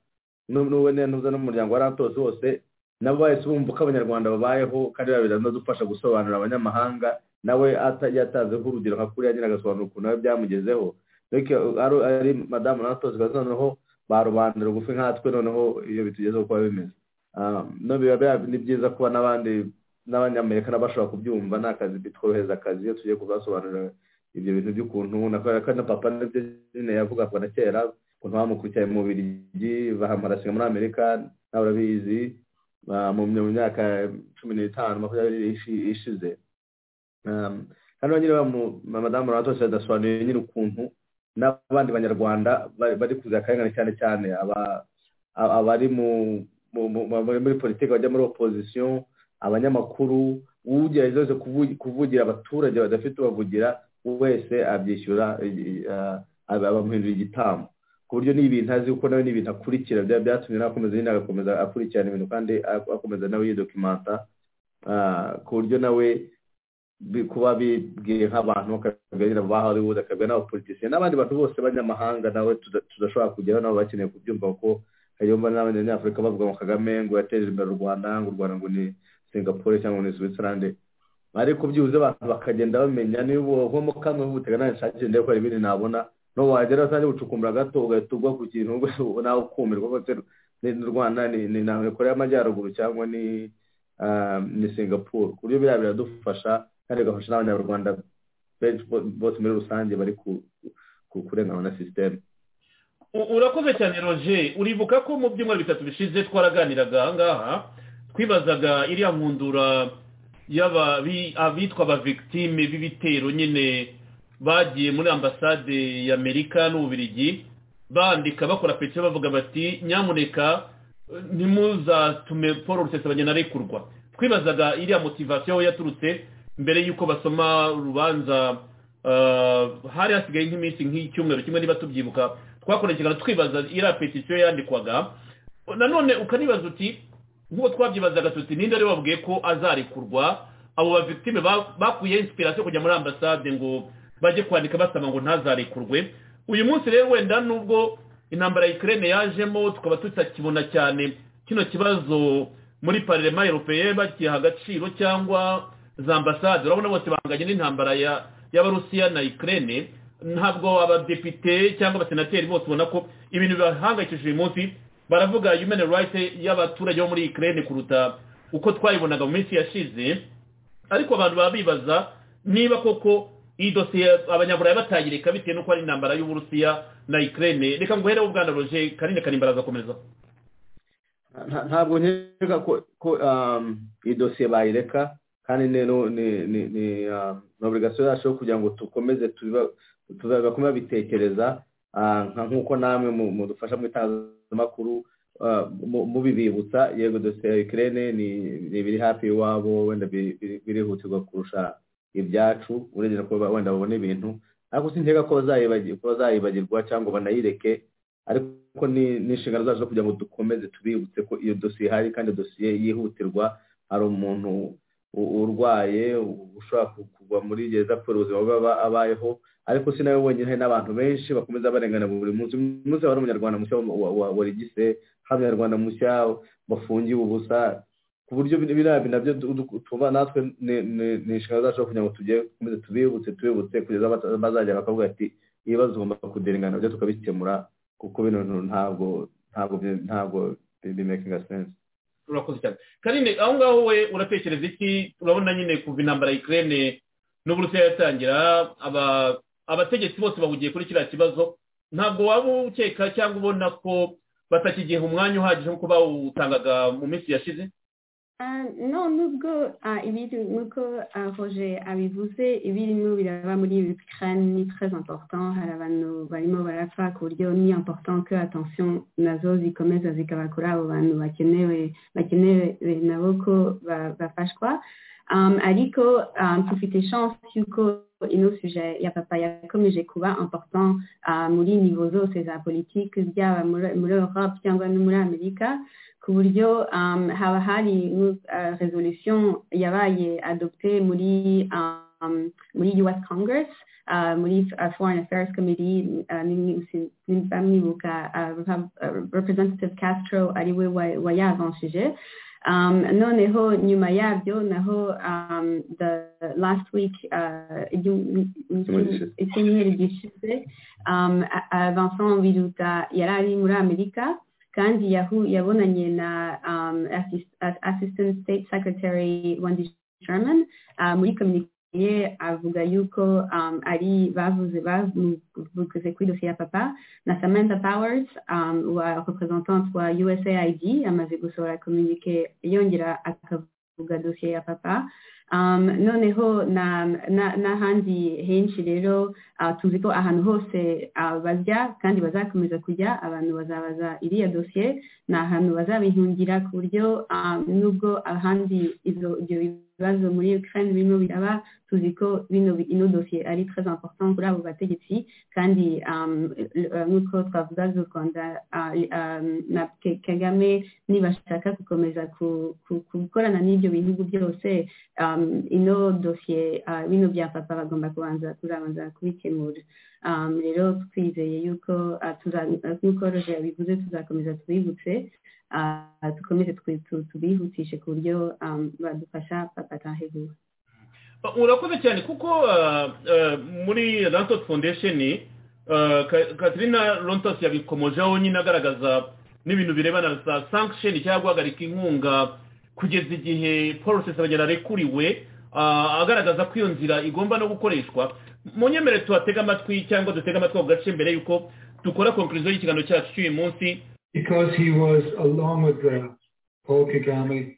n'ubu n'ubu ntuza n'umuryango wa rantos wose nabo bahise bumva uko abanyarwanda babayeho kandi babiri no dufasha gusobanurira abanyamahanga nawe ata- yatanzeho urugero nka kuriya nyine agasobanura ukuntu nawe byamugezeho ariko ari- ari madamu natose noneho ba rubanda rugufi nkatwe noneho iyo bitugezeho kuba bimeze Ah, no biba bya- ni byiza kuba n'abandi n'abanyamerika nabo bashobora kubyumva ni akazi bitworohereza akazi iyo tugiye kubasobanurira ibyo bintu by'ukuntu nakora ko na papa nabyo nyine yavuga kuva na kera ukuntu bamukurikiye mu birigi bahamarasiga muri amerika nawe urabizi ah, mu mu myaka cumi n'itanu makumyabiri ishi- ishize Um, hano nyine bamu- madamu Ratos yadasobanuye nyine ukuntu n'abandi banyarwanda ba- bari kuza akarengane cyane cyane aba- a- abari mu- mu- mu- mu- muri politiki bajya muri opozisiyo abanyamakuru ugerageza wese kuvu- kuvugira abaturage badafite ubavugira wese abyishyura i- i- ah, aba- bamuhindura igitambo ku buryo n'ibintu azi kuko nawe n'ibintu akurikira byaba byatumye nawe akomeza nyine agakomeza akurikirana ibintu kandi akomeza nawe yidokimanta ku buryo nawe kuba bibwiye nk'abantu bakabwira ba hollywood akabwira n'abapolitisiye n'abandi bantu bose b'abanyamahanga nawe tudashobora kugeraho nabo bakeneye kubyumva kuko hariyo n'abanyafurika bavuga ngo kagame ngo yateje imbere u rwanda ngo u rwanda ngo ni singapore cyangwa ni switzerland ariko byibuze abantu bakagenda bamenya niba nko mu kamwe nk'ubutega nanjye nshakira ndebe ko hari ibindi nabona n'ubu wagera usange gucukumbura gato ugahita ugwa ku kintu nawe ukumirwa kuko ni rwanda ni na korea y'amajyaruguru cyangwa ni ni singapore ku buryo biriya biradufasha kandi bigafasha n'abanyarwanda bose muri rusange bari ku kurenganwa na sisiteme
urakoze cyane roje uribuka ko mu byumweru bitatu bishize twaraganiraga ahangaha twibazaga iriya nkundura abitwa ba victime b'ibitero nyine bagiye muri ambasade y'amerika n'ububirigi bandika bakora peke bavuga bati nyamuneka ntimuzatume paul rusesabanya na rekurwa twibazaga iriya motivasiyo yaturutse mbere y'uko basoma urubanza hari hasigaye nk'iminsi nk'icyumweru kimwe niba tubyibuka twakurikirana twibaza iriya petisiyo yandikwaga nanone ukanibaza uti nk'uko twabyibazaga tuti ninde ari wabwiye ko azarekurwa abo bavitime bakuye insipirasiyo kujya muri ambasade ngo bajye kwandika basaba ngo ntazarekurwe uyu munsi rero wenda nubwo intambara ya ikirere yajemo tukaba tutakibona cyane kino kibazo muri parerema europeye bakiha agaciro cyangwa za ambasade urabona bose bahanganye n'intambara y'abarusiya na ikirere ntabwo abadepite cyangwa abasenateri bose ubona ko ibintu bibahangayikishije uyu munsi baravuga human rights y'abaturage bo muri ikirere kuruta uko twayibonaga mu minsi yashize ariko abantu baba bibaza niba koko iyi dosiye abanyaburayi batayireka bitewe n'uko ari intambara y'uburusiya na ikirere reka ngo uhereho ubwana roje kanini kanimbara azakomeza
ntabwo nkeka ko iyi dosiye bayireka kandi ni obligasiyo yacu yo kugira ngo dukomeze tubakomeze bitekereza nk'uko namwe mudufasha mu itangazamakuru mubibibutsa yego dosiye ya ikirere ni ibiri hafi iwabo wenda birihutirwa kurusha ibyacu urengera ko wenda babona ibintu ariko sinkeka ko bazayibagirwa cyangwa banayireke ariko ni inshingano zacu zo kugira ngo dukomeze tubibutse ko iyo dosiye ihari kandi dosiye yihutirwa hari umuntu urwaye ushobora kugwa muri gereza kubera ubuzima bwe abayeho ariko si nawe wenyine hari n'abantu benshi bakomeza barengana buri munsi uyu munsi hari umunyarwanda mushya warigise hari umunyarwanda mushya wafungiye ubusa ku buryo biriya nabyo tuba natwe ni inshingano zacu kugira ngo tujye dukomeze tubibutse tubibutse kugeza bazajya bakavuga ati ibibazo ugomba kuderengana nabyo tukabikemura kuko bino bintu ntabwo ntabwo ntabwo bimekinga sense
urakoze cyane kanini aho ngaho we uratekereza iki urabona nyine kuva intambara ikirere n'uburusiya yatangira abategetsi bose bahugiye kuri kiriya kibazo ntabwo waba ukeka cyangwa ubona ko batakigiha umwanya uhagije nk'uko bawutangaga mu minsi yashize
no nubwo ibiri nk'uko roje abivuze ibirimo biraba muri ukraine ni très important hari abantu barimo barapfa ku buryo ni important ko attention nazo zikomeza zikaba kuri abo bantu bakenewe bakenewe nabo ko bafashwa ariko tufite chance yuko ino sujet ya papa yakomeje kuba important muri nivo zose za politiki byaba muri europe cyangwa no muri amerika ku buryo haba hari resolution yabaye adopte muri muri US Congress muri Foreign Affairs Committee nimba mwibuka Representative Castro ariwe wayavanshije Um, noneho nyuma yabyo naho um, the last week icyumweru gishize vincent biruta yari ari muri amerika kandi yabonanye na um, assist, assistant state secretary wendy sherman uh, muri communique avuga yuko um, ari bavuze bavuze kuri dosiye ya papa na samantha powers um, wa representante wa usaid amaze gusohora communique yongera akavuga dosiye ya papa um, noneho n'ahandi na, na henshi rero uh, tuzi ko ahantu hose uh, bajya kandi bazakomeza kujya abantu bazabaza iriya dosiye ni ahantu bazabihungira ku buryo um, nubwo ahandi ibyo ibibazo muri Ukraine birimo biraba tuzi ko bino ino dosiye ari très important kuri abo bategetsi kandi um, uh, nk'uko twavuga z'u rwanda uh, um, na kagame nibashaka gukomeza gukorana ku, ku, n'ibyo bihugu byose um, ino dosiye uh, bino bya papa bagomba kubanza kuzabanza kubikemura um, rero twizeye yuko nk'uko roje yabivuze tuzakomeza tubibutse dukomeze tubihutishe ku buryo badufasha batahe vuba
urakoze cyane kuko muri rantos foundation katrina rantos yabikomojeho nyine agaragaza n'ibintu birebana na sanction cyangwa guhagarika inkunga kugeza igihe polisi abagera arekuriwe agaragaza ko iyo nzira igomba no gukoreshwa mu nyemere tuhatega amatwi cyangwa dutega amatwi ako gace mbere y'uko dukora konkurizo y'ikiganiro cyacu cy'uyu munsi
because he was, along with uh, Paul Kagame,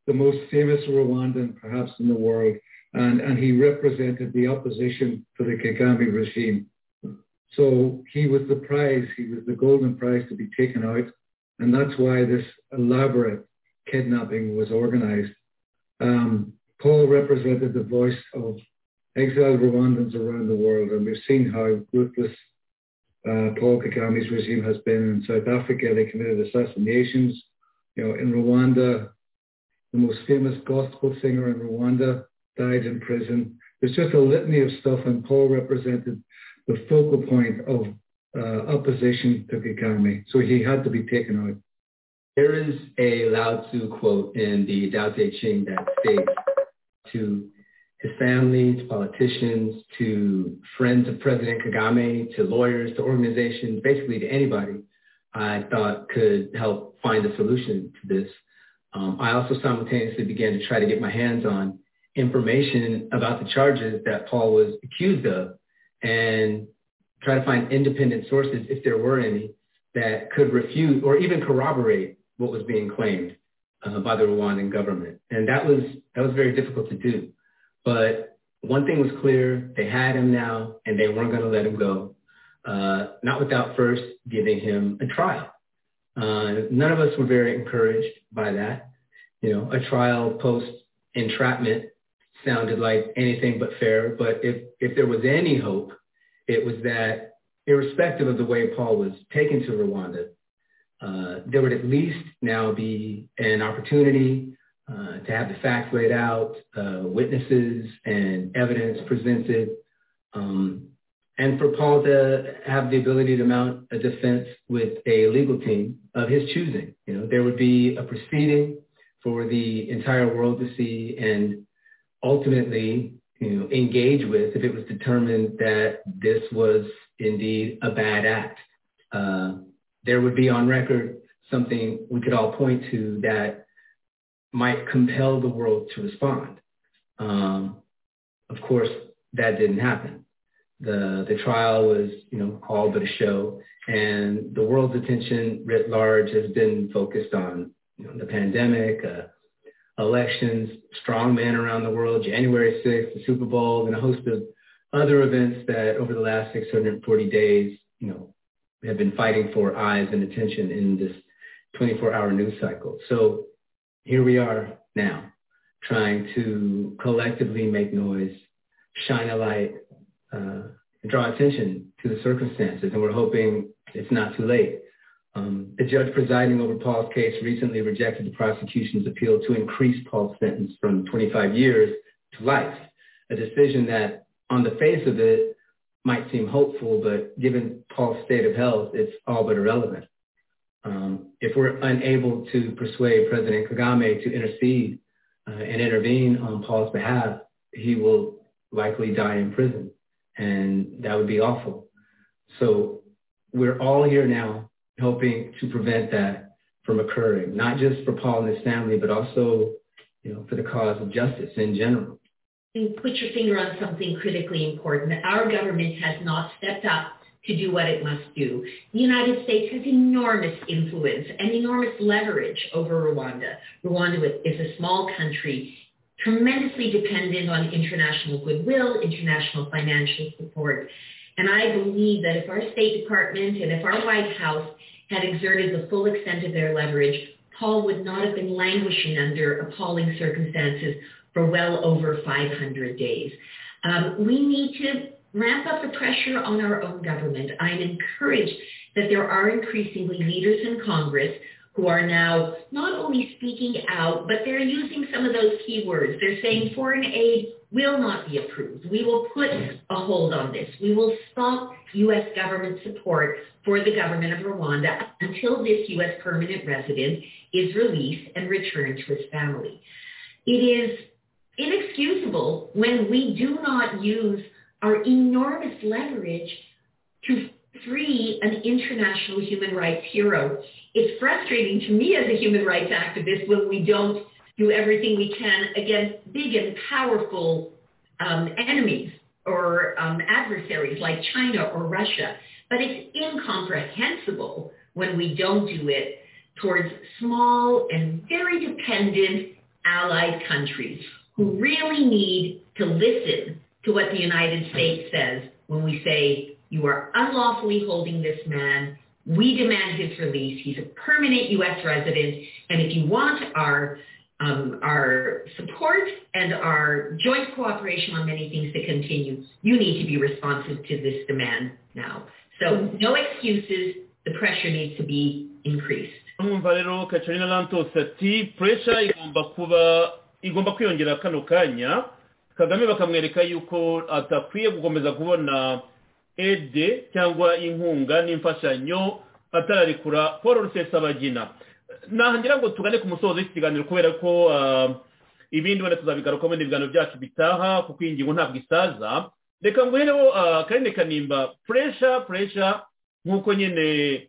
the most famous Rwandan perhaps in the world, and, and he represented the opposition to the Kagame regime. So he was the prize, he was the golden prize to be taken out, and that's why this elaborate kidnapping was organized. Um, Paul represented the voice of exiled Rwandans around the world, and we've seen how ruthless uh, Paul Kagame's regime has been in South Africa. They committed assassinations. You know, in Rwanda, the most famous gospel singer in Rwanda died in prison. There's just a litany of stuff, and Paul represented the focal point of uh, opposition to Kagame. So he had to be taken out.
There is a Lao Tzu quote in the Tao Te Ching that states to his family, to politicians, to friends of President Kagame, to lawyers, to organizations, basically to anybody I thought could help find a solution to this. Um, I also simultaneously began to try to get my hands on information about the charges that Paul was accused of and try to find independent sources, if there were any, that could refute or even corroborate what was being claimed uh, by the Rwandan government. And that was, that was very difficult to do. But one thing was clear, they had him now, and they weren't going to let him go, uh, not without first giving him a trial. Uh, none of us were very encouraged by that. You know, a trial post entrapment sounded like anything but fair, but if, if there was any hope, it was that irrespective of the way Paul was taken to Rwanda, uh, there would at least now be an opportunity uh, to have the facts laid out, uh, witnesses and evidence presented, um, and for Paul to have the ability to mount a defense with a legal team of his choosing. You know, there would be a proceeding for the entire world to see and ultimately you know, engage with if it was determined that this was indeed a bad act. Uh, there would be on record something we could all point to that might compel the world to respond. Um, of course, that didn't happen. The, the trial was, you know, all but a show, and the world's attention writ large has been focused on you know, the pandemic, uh, elections, strongmen around the world, January 6th, the Super Bowl, and a host of other events that over the last 640 days, you know, have been fighting for eyes and attention in this 24-hour news cycle. So here we are now trying to collectively make noise, shine a light, uh, draw attention to the circumstances. And we're hoping it's not too late. Um, the judge presiding over Paul's case recently rejected the prosecution's appeal to increase Paul's sentence from 25 years to life, a decision that on the face of it might seem hopeful, but given Paul's state of health, it's all but irrelevant. Um, if we're unable to persuade President Kagame to intercede uh, and intervene on Paul's behalf, he will likely die in prison, and that would be awful. So we're all here now helping to prevent that from occurring, not just for Paul and his family, but also, you know, for the cause of justice in general.
You put your finger on something critically important. Our government has not stepped up to do what it must do. The United States has enormous influence and enormous leverage over Rwanda. Rwanda is a small country, tremendously dependent on international goodwill, international financial support. And I believe that if our State Department and if our White House had exerted the full extent of their leverage, Paul would not have been languishing under appalling circumstances for well over 500 days. Um, we need to ramp up the pressure on our own government. I'm encouraged that there are increasingly leaders in Congress who are now not only speaking out, but they're using some of those keywords. They're saying foreign aid will not be approved. We will put a hold on this. We will stop U.S. government support for the government of Rwanda until this U.S. permanent resident is released and returned to his family. It is inexcusable when we do not use our enormous leverage to free an international human rights hero. It's frustrating to me as a human rights activist when we don't do everything we can against big and powerful um, enemies or um, adversaries like China or Russia. But it's incomprehensible when we don't do it towards small and very dependent allied countries who really need to listen to what the United States says when we say, you are unlawfully holding this man. We demand his release. He's a permanent U.S. resident. And if you want our, um, our support and our joint cooperation on many things to continue, you need to be responsive to this demand now. So no excuses. The pressure needs to be increased.
mwumva rero kacarina lantos ati puresha igomba kuba igomba kwiyongera kano kanya kagame bakamwereka yuko adakwiye gukomeza kubona ede cyangwa inkunga n'imfashanyo atararekura paul rusesabagina nahangira ngo tugane ku musozo w'iki kiganiro kubera ko ibindi wenda tuzabigarukamo n'ibiganiro byacu bitaha kuko iyi ngingo ntabwo isaza reka nguhereho akarine kanimba puresha puresha nk'uko nyine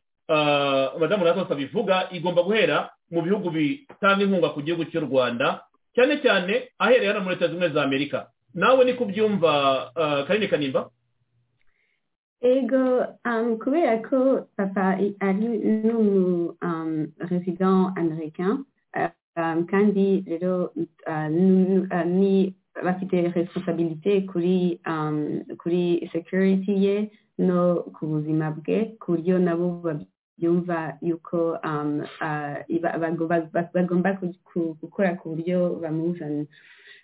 madamu natwe abivuga igomba guhera mu bihugu bitanga inkunga ku gihugu cy'u rwanda cyane cyane ahereye hano muri leta zunze ubumwe za amerika nawe ni kubyumva karine kanimba
ego um, kubera ko papa ari n'umuresident americain um, kandi rero uh, ni bafite responsabilite kuri um, kuri security ye no ku buzima bwe ku buryo nabo babyumva yuko um, uh, bagomba gukora ku buryo bamuzana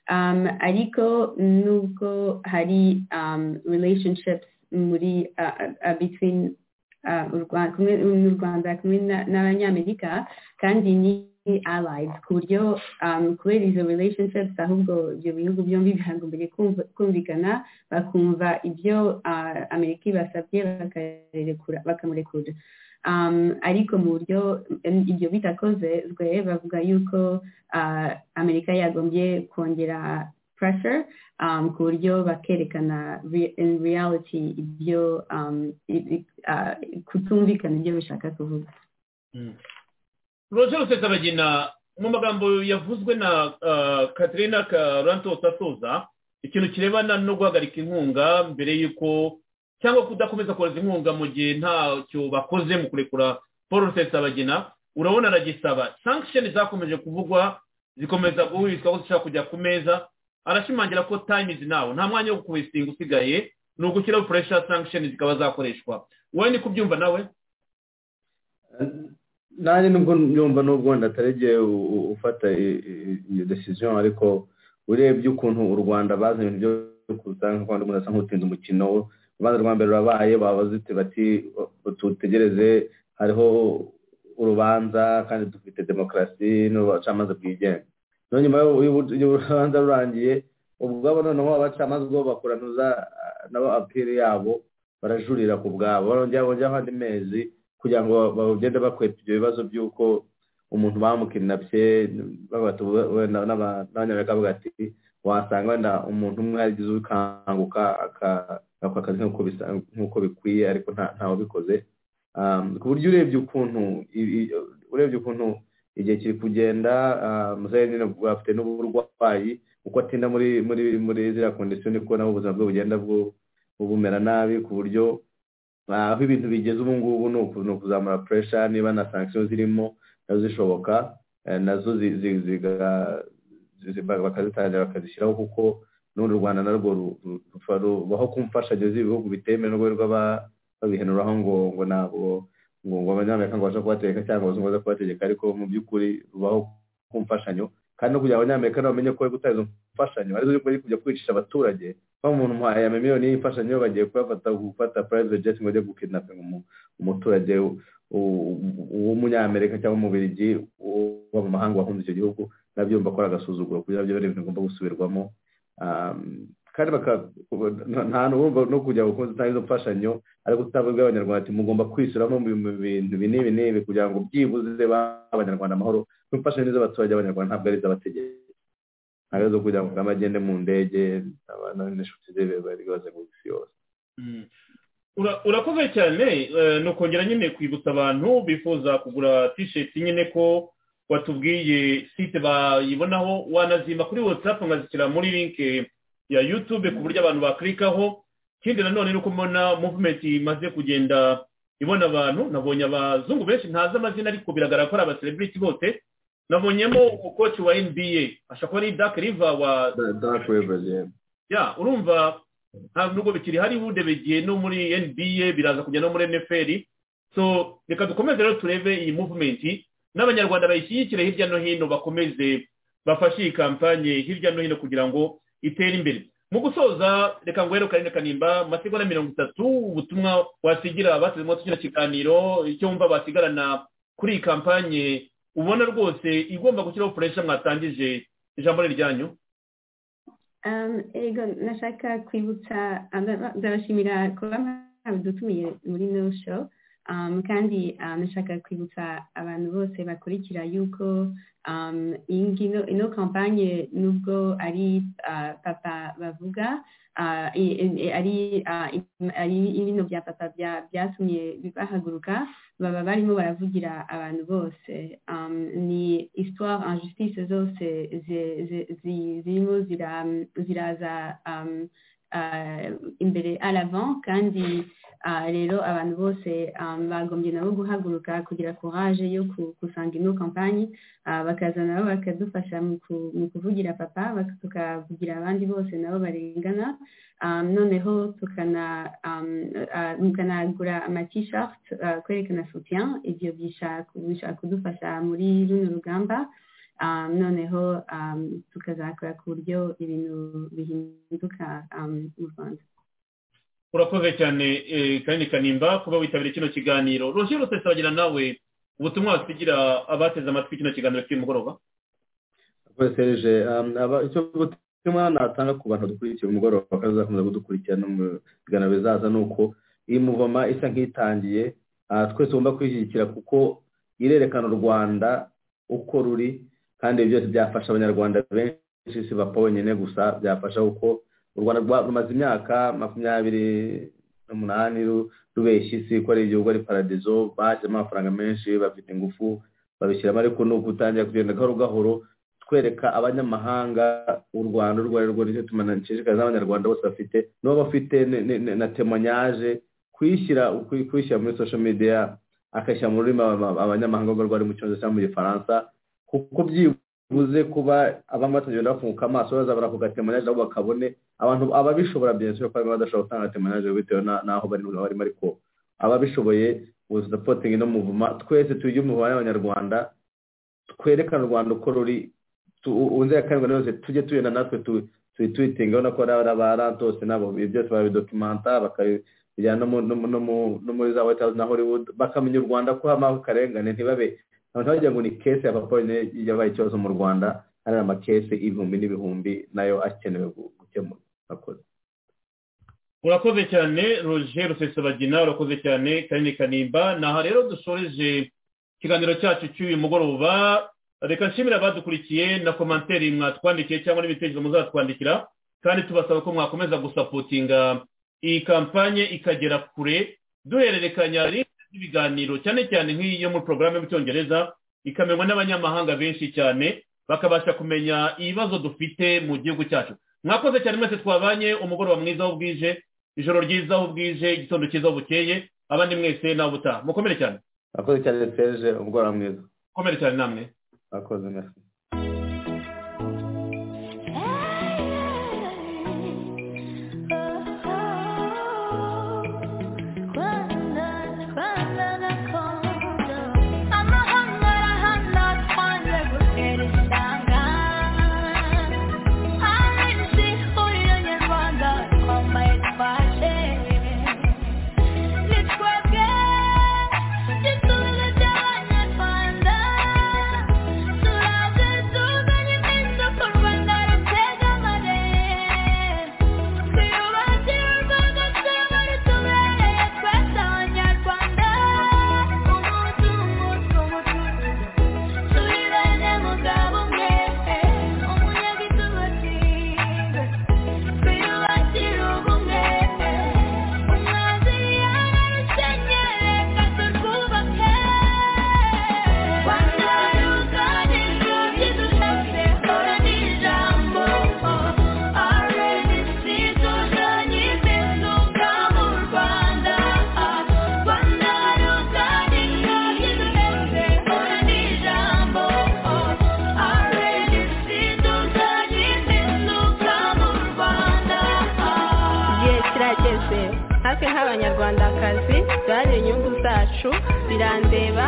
um, ariko nubwo hari um, relationships muri uh, uh, between n'u rwanda kumwe n'abanyamerika kandi ni allies ku buryo kubera izo relationships ahubwo ibyo bihugu byombi bihagombereye kumvikana bakumva ibyo amerika ibasabye bakamurekura ariko mu buryo ibyo bitakozwe bavuga yuko amerika yagombye kongera pressure um, ku buryo bakerekana in reality ibyo um, uh, kutumvikana ibyo bishaka kuvuga
roger rusesabagina mu magambo yavuzwe na katerina karantos atoza ikintu kirebana no guhagarika inkunga mbere y'uko cyangwa kudakomeza kohereza inkunga mu gihe ntacyo bakoze mu kurekura paul rusesabagina urabona aragisaba sankisheni zakomeje kuvugwa zikomeza guhurizwa ko zishobora kujya ku meza arashimangira ko time is now nta mwanya wo kuwisitinga usigaye ni ugushyiraho pressure sanction zikaba zakoreshwa wowe ni kubyumva nawe
nanjye nubwo nyumva nubwo wenda ataregeye ufata iyo decision ariko urebye ukuntu u rwanda bazanye ibyo kuzana u rwanda asa nk'utinze umukino urubanza rwa mbere rurabaye babazite bati tutegereze hariho urubanza kandi dufite demokarasi n'ubucamanza bwigenga nyuma y'urubanza rurangiye ubwabo noneho abacamanza ubwo bakuranuza nabo apiri yabo barajurira ku bwabo barongera bongeraho andi mezi kugira ngo bagende bakweta ibyo bibazo by'uko umuntu bamukinapye n'abanyamerika bavuga ati wasanga wenda umuntu umwe yarigize ukanguka agakora akazi nk'uko bikwiye ariko ntawabikoze ku buryo urebye ukuntu urebye ukuntu igihe kiri kugenda umusore nyine afite n'uburwayi uko atinda muri muri muri ziriya kondisiyo niko nabo ubuzima bwe bugenda bumera nabi ku buryo aho ibintu bigeze ubu ngubu ni ukuzamura puresha niba na sankisiyo zirimo nazo zishoboka nazo bakazitangira bakazishyiraho kuko n'urundi u rwanda narwo rubaho ku mfashanyo z'ibihugu bitemewe n'urwego babihenuraho ngo ngo ntabwo ngo abanyamerika ngo babashe kubategeka cyangwa abazungu baze kubategeka ariko mu by'ukuri rubaho ku mfashanyo kandi no kugira ngo abanyamerika nabo bamenye ko guteza imfashanyo arizo uri kujya kwicisha abaturage kuba umuntu umuhaye amamiliyoni y'imfashanyo bagiye kuyafata gufata private jet ngo bajye gukidnapinga umuturage w'umunyamerika cyangwa umubirigi uba mu mahanga wahunze icyo gihugu nabyo ko ari agasuzuguro kugira byo ari ibintu bigomba gusubirwamo kandi nta n'ubwo no kujya gukoza utanga izo mfashanyo ariko utabibwa abanyarwanda ati mugomba kwishyuramo mu bintu binibi n'ibi kugira ngo byibuze abanyarwanda amahoro imfashanyo z'abaturage b'abanyarwanda ntabwo ari iz'abategetsi ntabwo zo kugira ngo bagende mu ndege abana n'inshuti ze bari bazenguruka isi yose
urakoze cyane ni ukongera nyine kwibutsa abantu bifuza kugura tisheti nyine ko watubwiye site bayibonaho wanazimba kuri watsapu nkazishyira muri linke ya yutube ku buryo abantu bakirikaho ikindi nanone ni uko mbona muvumenti imaze kugenda ibona abantu nabonye abazungu benshi ntazi amazina ariko biragaragara ko ari abaserebiriti bose nabonyemo umukoci wa nba ashobora kuba ari dark river wa
dark river
ya urumva nubwo bikiri hari begeye no muri nba biraza kujya no muri nfl so reka dukomeze rero turebe iyi muvumenti n'abanyarwanda bayishyigikire hirya no hino bakomeze bafashe iyi kampanye hirya no hino kugira ngo itere imbere mu gusoza reka ngwero karindwi kanimba amasegonda mirongo itatu ubutumwa wasigira bateze moto kino kiganiro icyo wumva basigarana kuri iyi kampanye ubona rwose igomba gushyiraho furesha mwatangije ijambo ryanyu
ego nashaka kwibutsa ndabashimira kuba mwadutumiye muri no show kandi nashaka kwibutsa abantu bose bakurikira yuko ino kampanye nubwo ari papa bavuga ari ibintu bya papa byatumye bahaguruka baba barimo baravugira abantu bose ni isitwara injustice zose zirimo ziraza imbere aravan kandi rero abantu bose bagombye nabo guhaguruka kugira courage yo gusanga ino kampanyi bakaza nabo bakadufasha mu kuvugira papa tukavugira abandi bose nabo barengana noneho tukanagura amatishati kwerekana soutien ibyo bishobora kudufasha muri runo rugamba noneho tukazakora ku buryo ibintu bihinduka mu rwanda
urakoze cyane kandi kanimba kuba witabiriye kino kiganiro roger rutese wagira nawe ubutumwa wasigira abateze amatwi kino kiganiro cy'uyu mugoroba
serije icyo butumwa natanga ku bantu dukurikiye umugoroba kandi bazakomeza kudukurikira no mu biganiro bizaza ni uko iyi muvoma isa nk'itangiye twese tugomba kwishyigikira kuko irerekana u rwanda uko ruri kandi ibi byose byafasha abanyarwanda benshi si bapfa bonyine gusa byafasha kuko u rwanda rumaze imyaka makumyabiri n'umunani rubeshya isi ko ari igihugu ari paradizo bajyamo amafaranga menshi bafite ingufu babishyiramo ariko ni ugutangira kugenda gahoro gahoro twereka abanyamahanga u rwanda urwo ari rwo nicyo tumanashishikariza abanyarwanda bose bafite niba bafite na temonyaje kuyishyira muri social media akashyira mu rurimi abanyamahanga urwo ari mu cyongereza cyangwa mu gifaransa kuko byibuze bivuze kuba abanywa batagenda bafunguka amaso baza baravuga temanage aho bakabone abantu ababishobora byinshi ko barimo badashobora gutanga temanage bitewe n'aho barimo ariko ababishoboye uzapotingi no muvuma twese tujye umuvuma y'abanyarwanda twerekane u rwanda uko ruri unzerekanirwa yose tujye tugenda natwe tuyitwitiga urabona ko ari abarantose nabo ibi byose barabidokimanta bakabijyana no muri za white house na hollywood bakamenya u rwanda ko habaho akarengane ntibabe abantu bagira ngo ni kese ya papa yabaye ikibazo mu rwanda hari amakese ibihumbi n'ibihumbi nayo akenewe gukemura urakoze
urakoze cyane roje rusesabagina urakoze cyane kanini kanimba aha rero dusoreje ikiganiro cyacu cy'uyu mugoroba reka nshimira abadukurikiye na komanteri mwatwandikiye cyangwa n'ibitekerezo muzatwandikira kandi tubasaba ko mwakomeza gusapotinga iyi kampanye ikagera kure duhererekanya ibiganiro cyane cyane nk'iyi yo muri porogaramu y'icyongereza ikamenywa n'abanyamahanga benshi cyane bakabasha kumenya ibibazo dufite mu gihugu cyacu mwakoze cyane mwese twabanye umugoroba mwiza aho bwije ijoro ryiza aho bwije igitondo cyiza aho bukeye abandi mwese nawe ubutaha mukomere cyane
mwakoze cyane serije umugoroba mwiza
mukomere cyane namwe
mwakoze merci
I'm
natwe nk'abanyarwandakazi byari inyungu zacu birandeba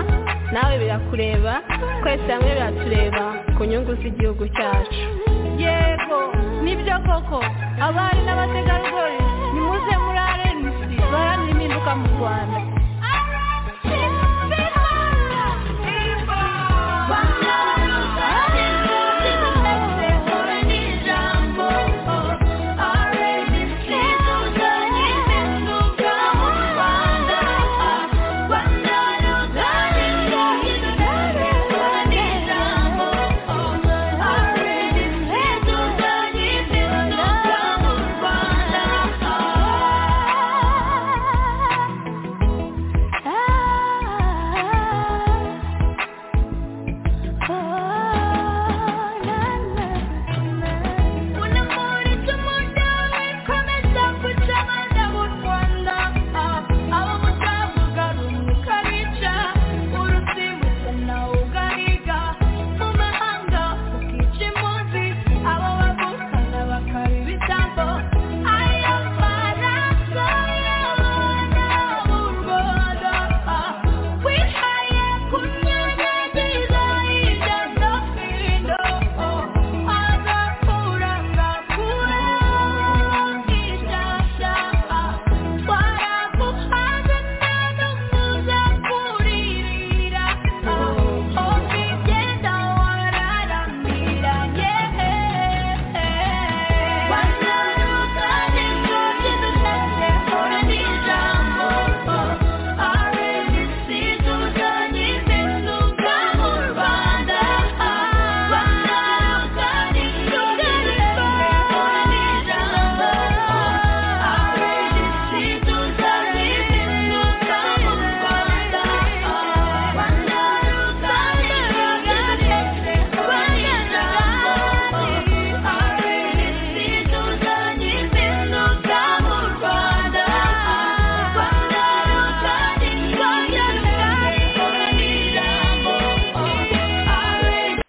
nawe birakureba twese hamwe biratureba ku nyungu z'igihugu cyacu yego nibyo koko abari